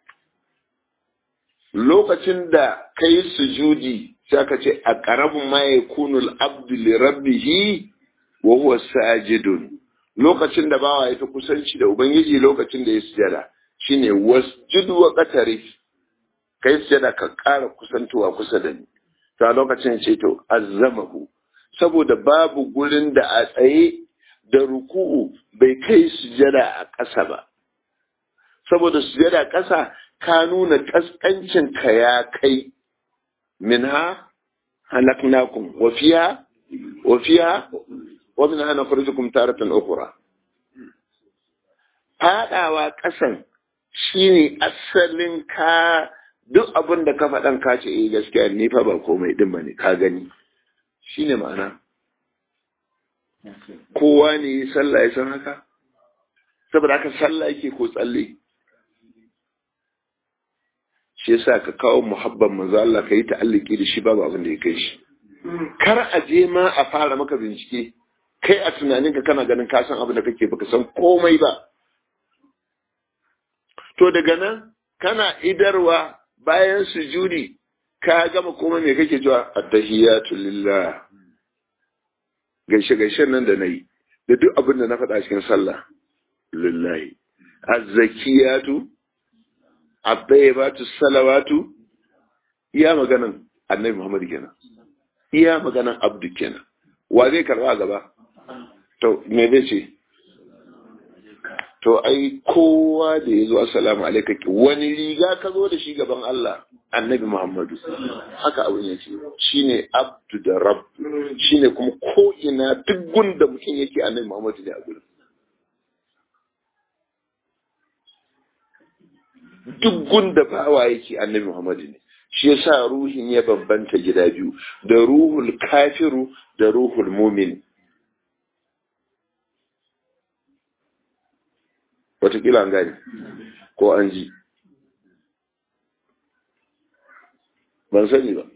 lokacin da kai sujudi sai ka ce a qarabun ma yakunu al-abdu li rabbih wa huwa sajidun lokacin da bawa ya fi kusanci da ubangiji lokacin da ya sujada shine wasjud wa qatarif kai sujada ka ƙara kusantowa kusa da ni ta lokacin ce to azzamahu saboda babu gurin da a tsaye da ruku'u bai kai sujada a ƙasa ba saboda sujada ƙasa ka nuna ƙasƙancin ka ya kai minha halaknakum wa fiha wa fiha wa minha nakhrijukum taratan ukhra fadawa ƙasan shine asalin ka duk abin da ka faɗan ka ce eh gaskiya ni fa ba komai din bane ka gani shine ma'ana kowa ne sallah ya san haka saboda haka sallah yake ko tsalle shi yasa ka kawo muhabban manzo Allah ka yi ta'alliki da shi babu abin da ya kai shi kar a je ma a fara maka bincike kai a tunaninka kana ganin ka san abin da kake baka san komai ba to daga nan kana idarwa bayan sujudi ka gama komai me kake cewa attahiyatu lillah gaishe gaishen nan da nayi da duk abin da na faɗa cikin sallah lillahi azzakiyatu at-tayyibatu salawatu iya maganan annabi Muhammad kenan iya maganan abdu kenan wa zai karba gaba to me zai ce to ai kowa da ya zo assalamu alaika wani riga ka zo da shi gaban Allah annabi Muhammadu haka abin ya ce shine abdu da rabb shine kuma ko ina duk gunda mutum yake annabi Muhammadu ne a gurin duk gunda bawa yake annabi Muhammadu ne shi yasa ruhin ya bambanta gida biyu da ruhul kafiru da ruhul mumin watakila an gane ko an ji ban sani ba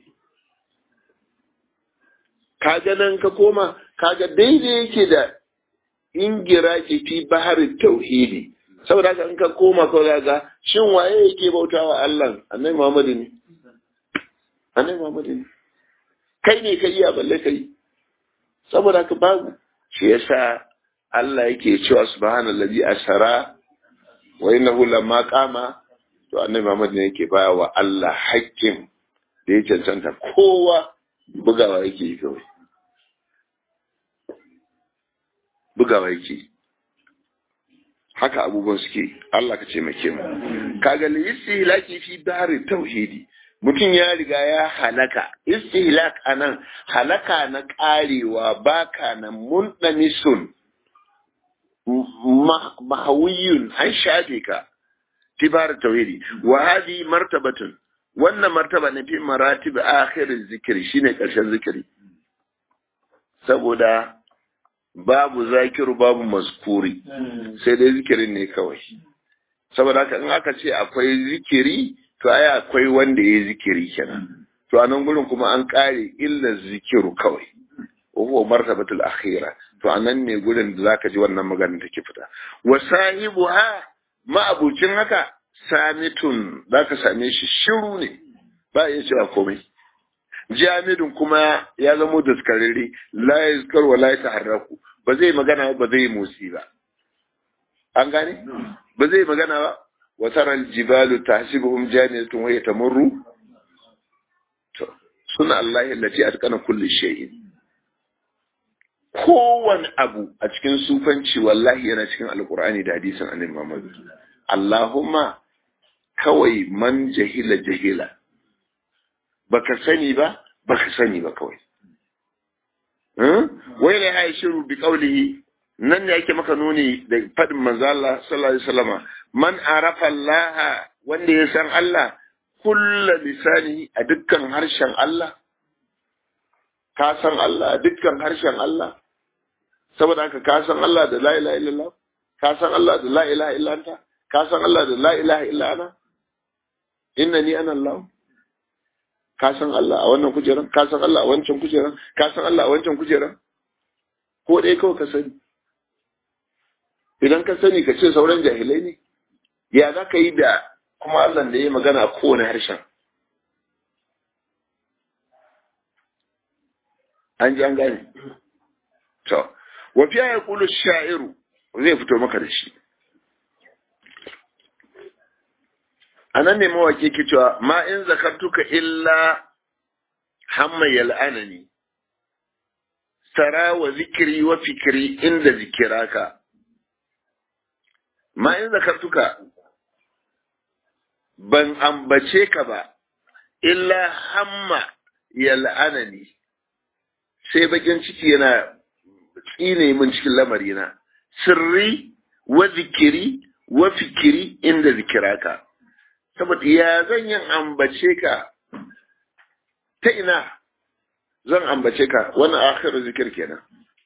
kaga nan ka koma kaga daidai yake da ingira ke fi baharin tauhidi saboda haka in ka koma ka ga shin waye yake bautawa Allah annabi Muhammadu ne annabi Muhammadu ne kai ne kai ya balle kai saboda haka babu shi yasa Allah yake cewa subhanallazi asara wa innahu lamma qama to annabi Muhammad ne yake baya wa Allah haƙƙin da ya cancanta kowa bugawa yake yi kawai bugawa yake haka abubuwan suke Allah ka ce make mu kaga li istihlaki fi dari tauhidi mutum ya riga ya halaka istihlak anan halaka na karewa baka na mundamisun mahawiyun an shafe ka tibar tauhidi wa hadi martabatun wannan martaba ne fi maratib akhir zikiri shine karshen zikiri saboda babu zakiru babu maskuri sai dai zikirin ne kawai saboda haka in aka ce akwai zikiri to ai akwai wanda ya zikiri kenan to a nan gurin kuma an kare illa zikiru kawai wa martabatul akhira to anan ne gurin da zaka ji wannan magana take fita wa sahibuha ma'abucin haka samitun zaka same shi shiru ne ba ya cewa komai jamidun kuma ya zamo daskararre la yazkar wa la yataharraku ba zai magana ba zai motsi ba an gane ba zai magana ba wa taral jibalu tahsibuhum jamidatan wa yatamurru to suna Allah allati atqana kulli shay'in kowane abu a cikin sufanci wallahi yana cikin alkur'ani da hadisin annabi Muhammad Allahumma kawai man jahila jahila baka sani ba baka sani ba kawai wai ne ya shiru bi qawlihi nan ne yake maka nuni da fadin manzo Allah sallallahu alaihi wasallama man arafa Allah wanda ya san Allah kullu lisani a dukkan harshen Allah ka san Allah a dukkan harshen Allah saboda haka ka san Allah da la ilaha illallah ka san Allah da la ilaha illa anta ka san Allah da la ilaha illa ana innani ana Allah ka san Allah a wannan kujeran ka san Allah a wancan kujeran ka san Allah a wancan kujeran ko dai kawai ka sani idan ka sani ka ce sauran jahilai ne ya za ka yi da kuma Allah da ya yi magana a kowane harshen an ji an gane to wa fiya ya kulu sha'iru zai fito maka da shi a nan ne mawaki ke cewa ma in zakartuka illa hamma yal'anani sara wa zikiri wa fikiri inda zikiraka ma in zakartuka ban ambace ka ba illa hamma yal'anani sai bakin ciki yana tsine min cikin lamarina sirri wa zikiri wa fikiri inda zikiraka saboda ya zan yin ambace ka ta ina zan ambace ka wannan akhiru zikir kenan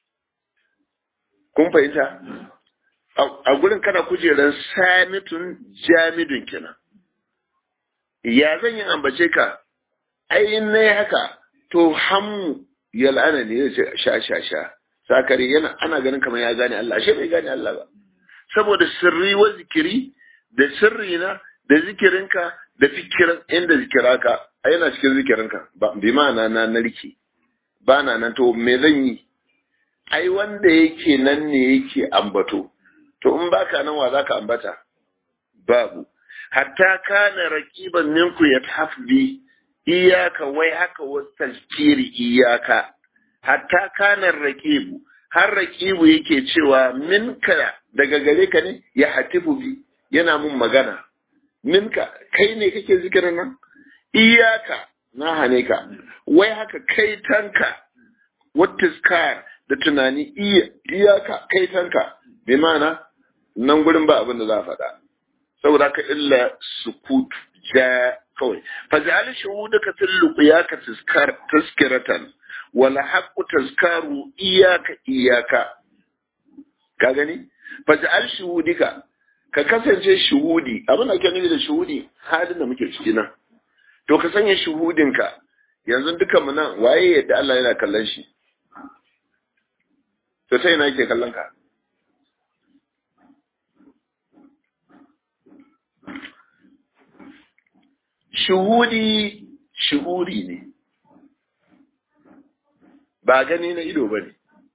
kun fahimta a gurin kana kujeran samitun jamidun kenan ya zan yin ambace ka ai in nayi haka to hammu yal'ana ne ya sha sha sha sakari yana ana ganin kamar ya gane Allah ashe bai gane Allah ba saboda sirri wa zikiri da sirri na da zikirinka da fikirin inda zikiraka a yana cikin zikirinka ba bi ma'ana na narki ba na nan to me zan yi ai wanda yake nan ne yake ambato to in baka nan wa zaka ambata babu hatta kana raqiban minku yatahafbi iyaka wai haka wasalkiri iyaka hatta kana raqibu har raqibu yake cewa minka daga gare ka ne ya hatifu bi yana mun magana minka kai ne kake zikirin nan iyaka na hane ka wai haka kai tanka watiskar da tunani iyaka kai tanka bi mana nan gurin ba abin da za a faɗa saboda ka illa sukutu ja kawai faj'al shuhudaka fil luqyaka tazkar tazkiratan wala haqqu tazkaru iyaka iyaka ka gani faj'al shuhudika ka kasance shuhudi abin da ake nufi da shuhudi halin da muke ciki nan to ka sanya shuhudinka yanzu dukan mu nan waye yadda Allah yana kallon shi to sai ina yake kallon ka shuhudi shuhuri ne ba gani na ido ba ne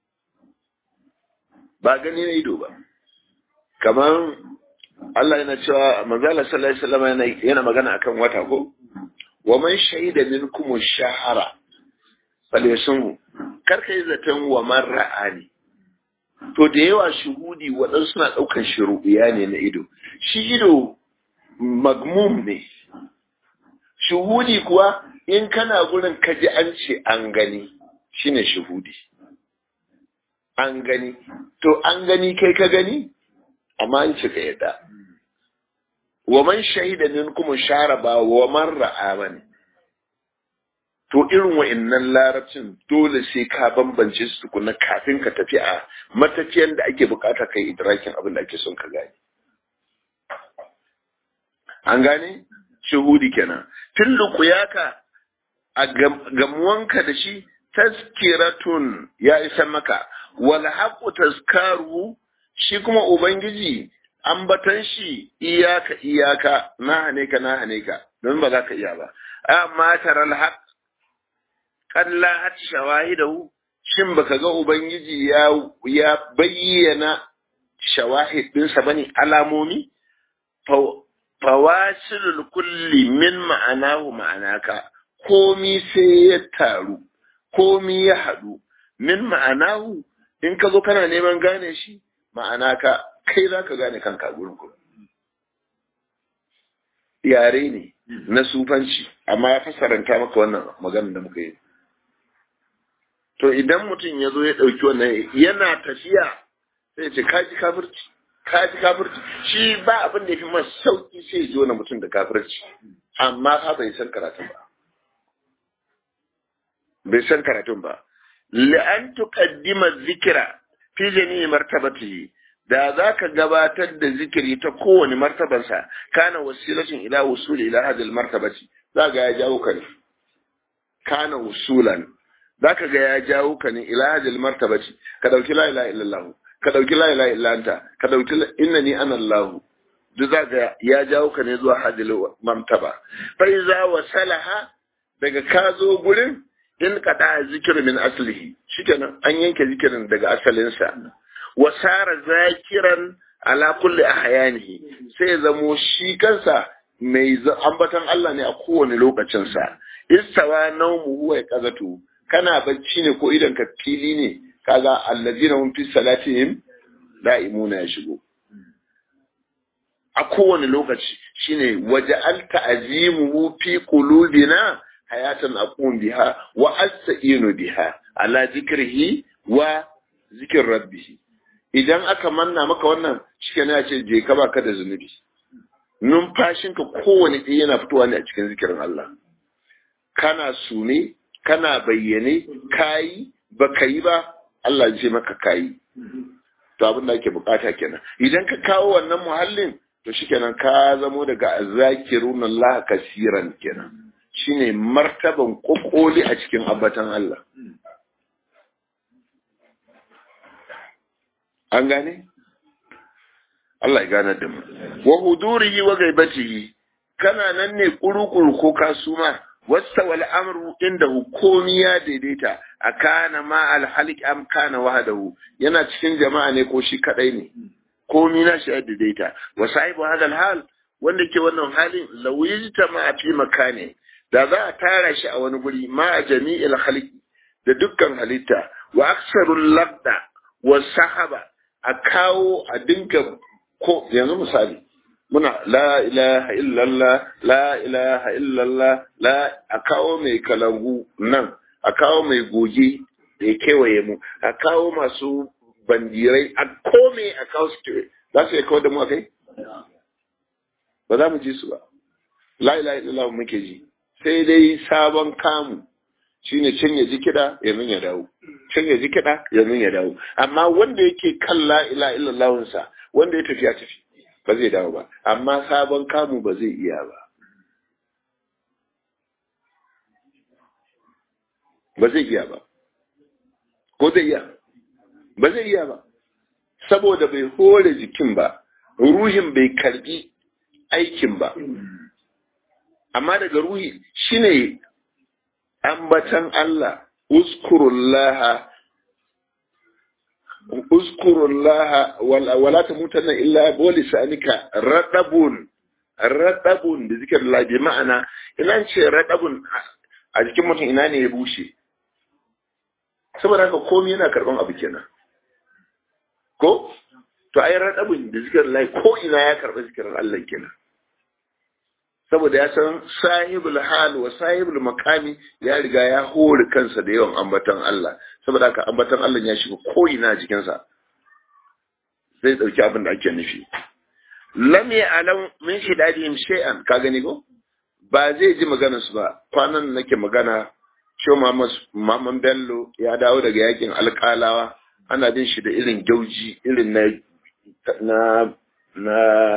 ba gani na ido ba kamar Allah yana cewa manzala sallallahu alaihi wasallam yana yana magana akan wata ko wa man shahida minkum shahara falyasum kar kai zaton wa man ra'ani to da yawa shuhudi waɗansu suna ɗaukan shuruɗiya ne na ido shi ido magmum ne shuhudi kuwa in kana gurin kaji an ce an gani shine shuhudi an gani to an gani kai ka gani amma an ce ka yadda wa man shahida minkum shara ba wa man ra'a bane to irin wa'annan larabcin dole sai ka bambance su tukuna kafin ka tafi a matafiyan da ake bukata kai idrakin abin da ake son ka gane an gane shuhudi kenan tun lukuyaka a gamuwanka da shi taskiratun ya isa maka wal haqqu tazkaru shi kuma ubangiji ambatan shi iyaka iyaka na hane ka na hane ka don ba za ka iya ba amma taral haq kalla hat shawahidahu shin baka ga ubangiji ya ya bayyana shawahid dinsa bane alamomi fawasilul kulli min ma'anahu ma'anaka komi sai ya taru komi ya haɗu min ma'anahu in ka zo kana neman gane shi ma'anaka kai za ka gane kanka gurin ku yare ne na sufanci amma ya fassaranta maka wannan maganar da muka yi to idan mutum ya zo ya ɗauki wannan yana tafiya sai ce kaji kafirci kaji kafirci shi ba abin da ya fi masa sauki sai ya na mutum da kafirci amma fa bai san karatun ba bai san karatun ba li'an tuqaddima zikira fi jami'i martabatihi da za ka gabatar da zikiri ta kowane martabansa kana wasilatin ila wusuli ila hadil martabati za ga ya jawo ka ne kana wusulan za ka ga ya jawo ka ne ila hadil martabati ka dauki la ilaha illallah ka dauki la ilaha illa anta ka dauki innani ana allah duk za ga ya jawo ka ne zuwa hadil martaba fa iza wasalaha daga ka zo gurin in kada zikir min aslihi shikenan an yanke zikirin daga asalinsa wasara zakiran ala kulli ahyanihi sai zamo shi kansa mai ambatan Allah ne a kowane lokacin sa istawa naumu huwa yaqazatu kana bacci ne ko idan ka fili ne kaga allazina hum fi salatihim da'imuna ya shigo a kowane lokaci shine waja'alta azimuhu fi qulubina hayatan aqum biha wa asta'inu biha ala zikrihi wa zikir rabbih idan aka manna maka wannan shike ne ce je ka baka da zunubi numfashinka kowane ɗaya yana fitowa ne a cikin zikirin Allah kana sune kana bayyane kayi baka yi ba Allah ya ce maka kayi to abin da ake bukata kenan idan ka kawo wannan muhallin to shikenan ka zamo daga azzakirun Allah kasiran kenan shine martaban kokoli a cikin ambatan Allah an gane Allah ya gane da mu wa hudurihi wa gaibatihi kana nan ne kurukuru ko kasuma wasta wal amru inda komi ya daidaita a kana ma al halik am kana wahdahu yana cikin jama'a ne ko shi kadai ne komi na shi ya daidaita wa sahibu hadal hal wanda ke wannan halin lawiyita ma fi makane da za a tara shi a wani guri ma a jami'il halki da dukkan halitta wa aksarul labda wa sahaba a kawo a dinga ko yanzu misali muna la ilaha illallah la ilaha illallah la a kawo mai kalangu nan a kawo mai goge da ya kewaye mu a kawo masu bandirai a kome a kawo su za su iya kawar da mu a kai ba za mu ji su ba la ilaha illallah muke ji sai dai sabon kamu shine can ya ji kiɗa yanzu ya dawo can ya ji kiɗa yanzu ya dawo amma wanda yake kan la ilaha illallahunsa wanda ya tafi ya tafi ba zai dawo ba amma sabon kamu ba zai iya ba ba zai iya ba ko zai iya ba zai iya ba saboda bai hore jikin ba ruhin bai karbi aikin ba amma daga ruhi shine ambatan Allah uskurullaha uskurullaha wala tamutanna illa bi lisanika radabun radabun da zikir Allah bi ma'ana ina ce radabun a jikin mutum ina ne ya bushe saboda haka komai yana karban abu kenan ko to ai radabun da zikir Allah ko ina ya karba zikirin Allah kenan saboda ya san sahibul hal wa sahibul makami ya riga ya hore kansa da yawan ambatan Allah saboda haka ambatan Allah ya shiga ko'ina jikinsa zai dauki abin da ake nufi lam ya'lam min shidadihim shay'an ka gani ko ba zai ji maganar su ba kwanan nake magana Sho Maman Bello ya dawo daga yakin alƙalawa ana bin shi da irin gauji irin na na na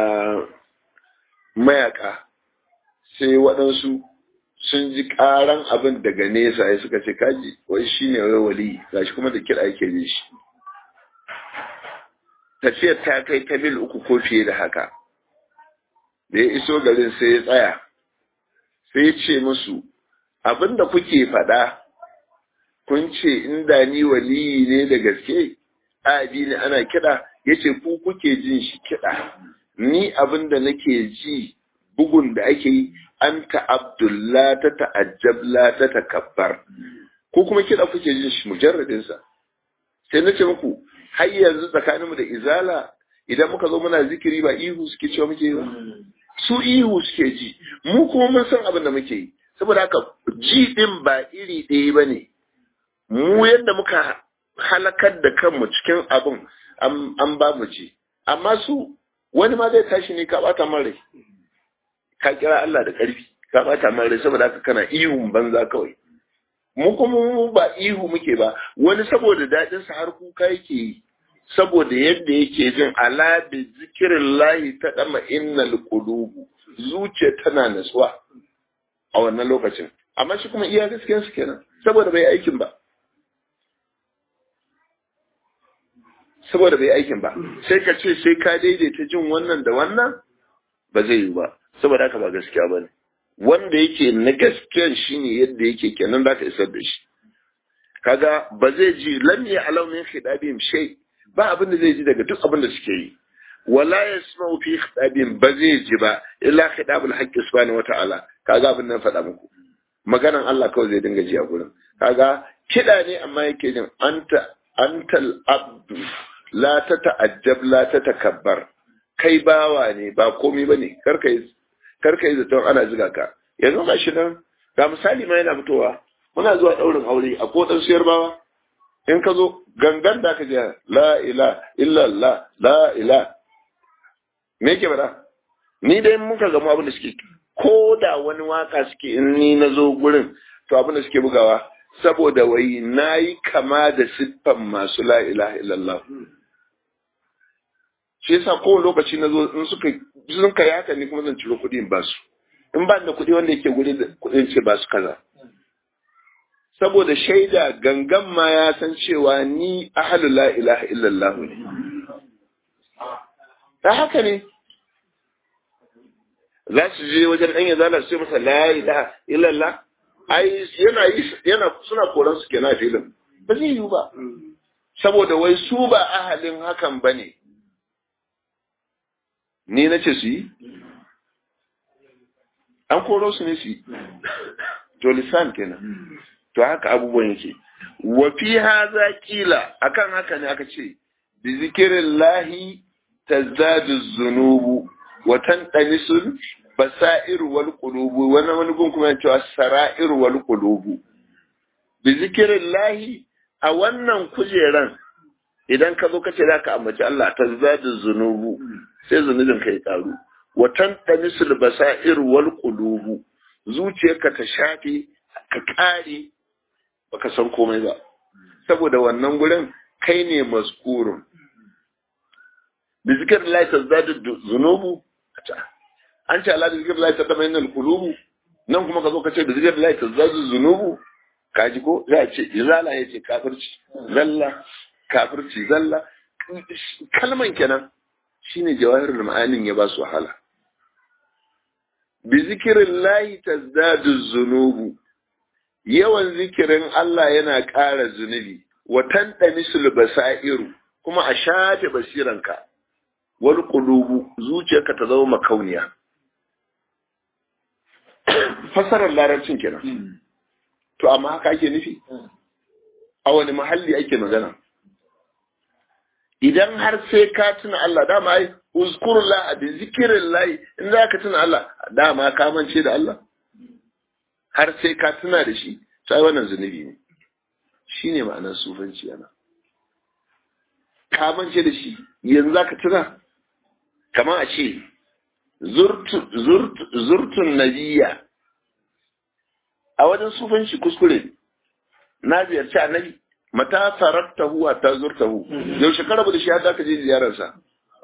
mayaka sai waɗansu sun ji ƙaran abin daga nesa ya suka ce kaji wai shi ne wai wali gashi kuma da kiɗa ake jin shi tafiyar ta kai ta mil uku ko fiye da haka da ya iso garin sai ya tsaya sai ya ce musu abin da kuke faɗa kun ce inda ni waliyi ne da gaske abi ne ana kiɗa ya ce ku kuke jin shi kiɗa ni abin da nake ji bugun da ake yi an ta'abdullah ta ta'ajjab la ta takabbar ko kuma kiɗa kuke jin shi mujarradin sa sai na ce muku har yanzu tsakanin mu da izala idan muka zo muna zikiri ba ihu suke cewa muke yi ba su ihu suke ji mu kuma mun san abin da muke yi saboda haka ji din ba iri ɗaya ba ne mu yadda muka halakar da kanmu cikin abin an ba mu ji amma su wani ma zai tashi ne ka bata man rai ka kira Allah da ƙarfi ka bata man rai saboda haka kana ihun banza kawai mu kuma mu ba ihu muke ba wani saboda daɗin sa har kuka yake yi saboda yadda yake jin ala bi zikirin lahi ta dama innal qulubu zuciya tana natsuwa a wannan lokacin amma shi kuma iya gaskiyar su kenan saboda bai aikin ba saboda bai aikin ba sai ka ce sai ka daidaita jin wannan da wannan ba zai yi ba saboda haka ba gaskiya ba ne wanda yake na gaskiyan shine yadda yake kenan za ka isar da shi kaga ba zai ji lam ya alau min khidabihim shay ba abin da zai ji daga duk abin da suke yi wala yasma'u fi khidabihim ba zai ji ba illa khidabul haqqi subhanahu wata'ala kaga abin nan faɗa muku maganan Allah kawai zai dinga ji a gurin kaga kiɗa ne amma yake jin anta antal abdu la ta ta'ajjab la ta takabbar kai bawa ne ba komai bane karka yi karka yi zaton ana ziga ka yanzu ga shi nan ga misali ma yana fitowa muna zuwa daurin aure a ko dan siyar bawa in ka zo gangan da ka je la ila illa la la ila me yake bada ni dai muka gamu abin da suke ko da wani waka suke in ni na zo gurin to abin da suke bugawa saboda wai na yi kama da siffan masu la ilaha illallah shi yasa kowane lokaci na zo in suka sun kai haka ni kuma zan ciro kuɗi in ba su in ba da kuɗi wanda yake guri da kuɗin ce ba su kaza saboda shaida gangan ma ya san cewa ni ahalu la ilaha illallah ne ta haka ne za su je wajen ɗan ya zala sai masa la ilaha illallah ai yana yana suna koran su kenan filin ba zai yiwu ba saboda wai su ba ahalin hakan ba ne ni na ce su yi an koro su ne su yi to lisan kenan to haka abubuwan yake wa fi haza kila akan haka ne aka ce bi zikirin lahi tazdadu zunubu wa tanqanisul basair wal qulubu wani wani gun kuma cewa sara'ir wal qulubu bi zikirin lahi a wannan kujeran idan ka zo ka ce zaka ambaci Allah tazdadu zunubu sai zunubin ka ya karu wa tanqanisul basair wal qulubu zuciyarka ta shafe ka kare baka san komai ba saboda wannan gurin kai ne maskurun bi zikr la tazdadu zunubu an ce ala bi zikr la tatma'innu al-qulubu nan kuma ka zo ka ce bi zikr la tazdadu zunubu kaji ko za a ce izala ya ce kafirci zalla kafirci zalla kalman kenan shine jawahirul ma'anin ya ba su wahala bi zikirin lahi tazdadu zunubu yawan zikirin Allah yana ƙara zunubi wa tantamisul basairu kuma a shafe basiranka wal qulubu zuciyarka ta zama makauniya fasarar larabcin kenan to amma haka ake nufi a wani mahalli ake magana idan har sai ka tuna Allah dama ai uzkurullah bi zikrillah in za ka tuna Allah dama ka mance da Allah har sai ka tuna da shi sai wannan zunubi ne shine ma'anar sufanci yana ka mance da shi yanzu za ka tuna kamar a ce zurtun nabiya a wajen sufanci kuskure na ziyarci annabi mata sararta huwa ta zurta hu yaushe ka rabu da shi har ka je ziyararsa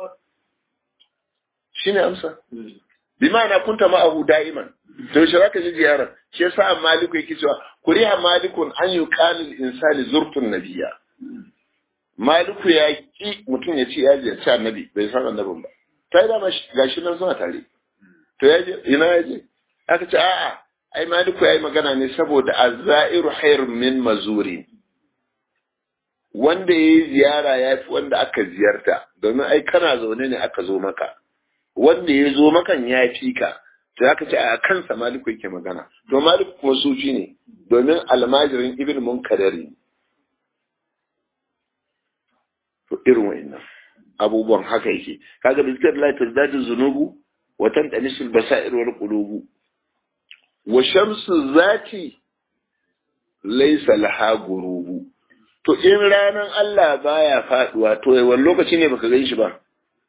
shi ne amsa bi ma'ana kunta ma'ahu da'iman to yaushe zaka je ziyarar shi yasa maliku yake cewa kuriha malikun an yuqalu insani zurtun nabiyya maliku ya ki mutum ya ce ya ziyarci annabi bai san annabin ba ta yi dama gashi nan suna tare to ya je ina ya je aka ce a'a ai maliku ya yi magana ne saboda azzairu khairun min mazuri wanda ya yi ziyara ya fi wanda aka ziyarta domin ai kana zaune ne aka zo maka wanda ya zo makan ya fi ka to aka ce a kansa maliku yake magana to maliku kuma sufi ne domin almajirin ibn munkadari to irin wa'annan abubuwan haka yake kaga bi zikr la tazdadu zunubu wa tantanisul basair wal qulubu wa shamsu zati laysa laha gurubu to in ranan Allah baya faduwa to wani lokaci ne baka gan shi ba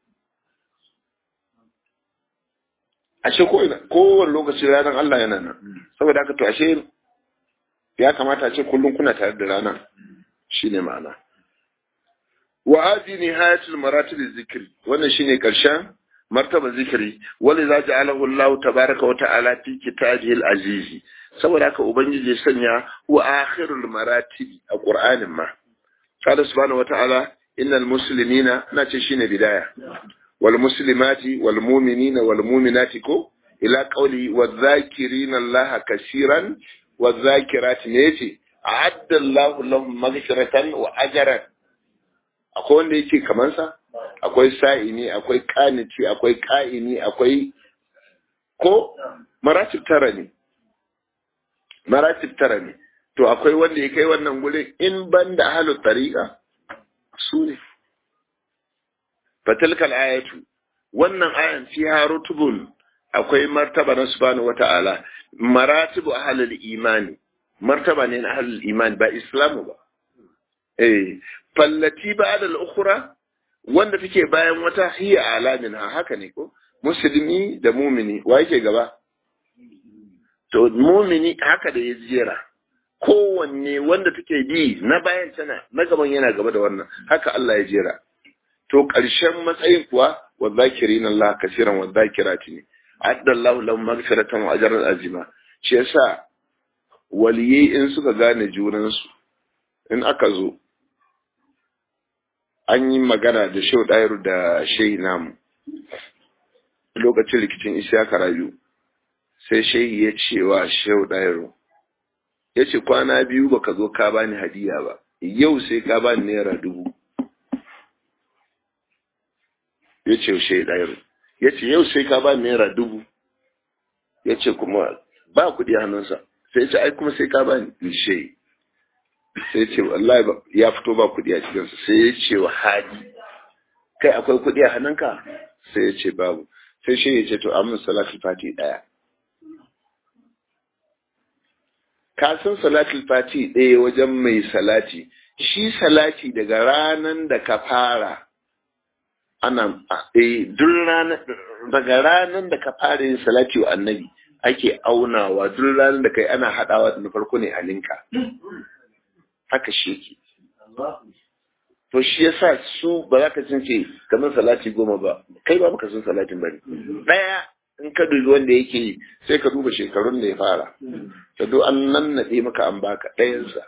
ashe ko ina kowane lokaci ranar Allah yana nan saboda haka to ashe ya kamata a ce kullum kuna tare da rana shine ma'ana wa hadi nihayatul maratib zikri wannan shine karshen martaba zikiri wani za ja'alahu Allah tabaraka wa ta'ala fi kitabihi al-aziz saboda haka ubangiji ya sanya wa akhirul maratib a qur'anin ma qala subhanahu wa ta'ala innal muslimina nace shine bidaya wal muslimati wal mu'minina wal mu'minati ko ila qawli wadh-dhakirina Allah kaseeran wadh-dhakirati ne yace a'adda Allah lahum maghfiratan wa ajran akwai wanda yake kaman sa akwai sa'ini akwai kanici akwai ka'ini akwai ko maratib tara ne maratib tara ne to akwai wanda ya kai wannan gurin in ban da ahalu tariqa su ne fatilkal ayatu wannan ayan fiha rutubun akwai martaba na subhanahu wata'ala maratibu ahlul imani martaba ne na ahlul imani ba islamu ba eh fallati ba'da al-ukhra wanda take bayan wata hiya alamin ha haka ne ko musulmi da mumini wa yake gaba to mumini haka da ya jera kowanne wanda take bi na bayan tana na gaban yana gaba da wannan haka Allah ya jera to ƙarshen matsayin kuwa wa zakirin Allah kasiran wa zakirati ne adda Allah lahum maghfiratan wa ajran azima shi yasa waliyai in suka gane junansu in aka zo an yi magana da shau ɗayar da shehi namu lokacin rikicin isiyaka rayu sai shehi ya ce wa shau ɗayar ya ce kwana biyu baka zo ka bani hadiya ba yau sai ka bani naira dubu ya ce shehi ɗayar ya ce yau sai ka bani naira dubu ya ce kuma ba kuɗi hannunsa sai ce ai kuma sai ka bani shehi sai ce wallahi ya fito ba kuɗi a cikinsa sai ya ce wa hadi kai akwai kuɗi a hannunka sai ya ce babu sai shi ya ce to amin salatul fati ɗaya ka san salatul fati ɗaya wajen mai salati shi salati daga ranan da ka fara ana eh duk ranar daga ranan da ka fara yin salati wa annabi ake aunawa duk ranar da kai ana haɗawa da na farko ne halinka haka shi ke to shi yasa su ba za ka ce kamar salati goma ba kai ba baka san salatin bane daya in ka dubi wanda yake yi sai ka duba shekarun da ya fara ta do an nan nade maka an baka ɗayansa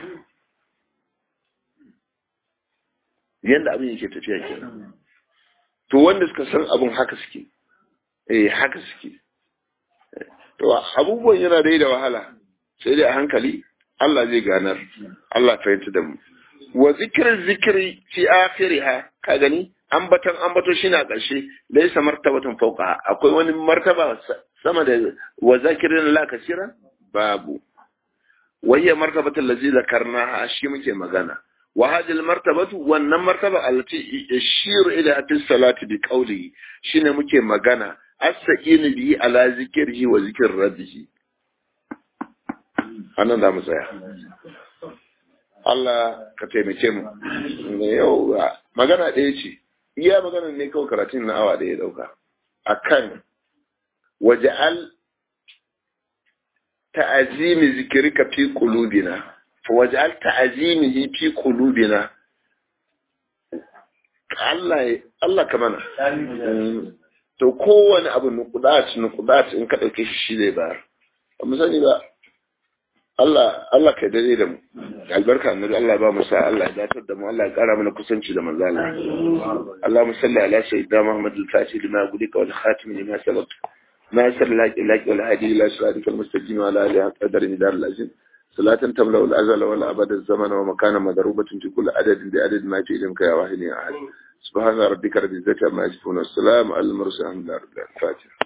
yanda abin yake tafiya kenan to wanda suka san abin haka suke eh haka suke to abubuwan yana dai da wahala sai dai a hankali Allah zai ganar Allah fahimta da mu wa zikirin zikiri fi akhiriha ka gani ambatan ambato shine a ƙarshe laysa martabatun fawqa akwai wani martaba sama da wa zakirin la kasira babu wayya martabatul ladzi zakarnaha shi muke magana wa hadhihi martabatu wannan martaba allati yashiru ila fi salati bi qawli shine muke magana as-sa'inu bi ala zikrihi wa zikr rabbihi anan da mu tsaya Allah ka taimake mu ne yau magana ɗaya ce iya magana ne kawai karatun na awa ɗaya ɗauka akan waja'al ta'azimi zikirka fi qulubina fa waj'al ta'azimihi fi qulubina Allah Allah ka mana to kowane abu nukudat nukudat in ka dauke shi shi zai bayar amma sani ba Allah Allah kai dare da mu albarka annabi Allah ba mu sa Allah ya datar da mu Allah ya kara mana kusanci da manzo Allah Allahumma salli ala sayyidina Muhammad al-Fatih lima gudika wal khatim lima sabaq ناصر لك لك والهادي الى صراطك المستقيم وعلى اله قدر مدار العزيز صلاة تملأ الأزل والأبد الزمن ومكان مضروبة في كل عدد بعدد ما جئتك يا واحد يا أحد سبحان ربك رب العزة عما يصفون والسلام على المرسلين الحمد لله رب العالمين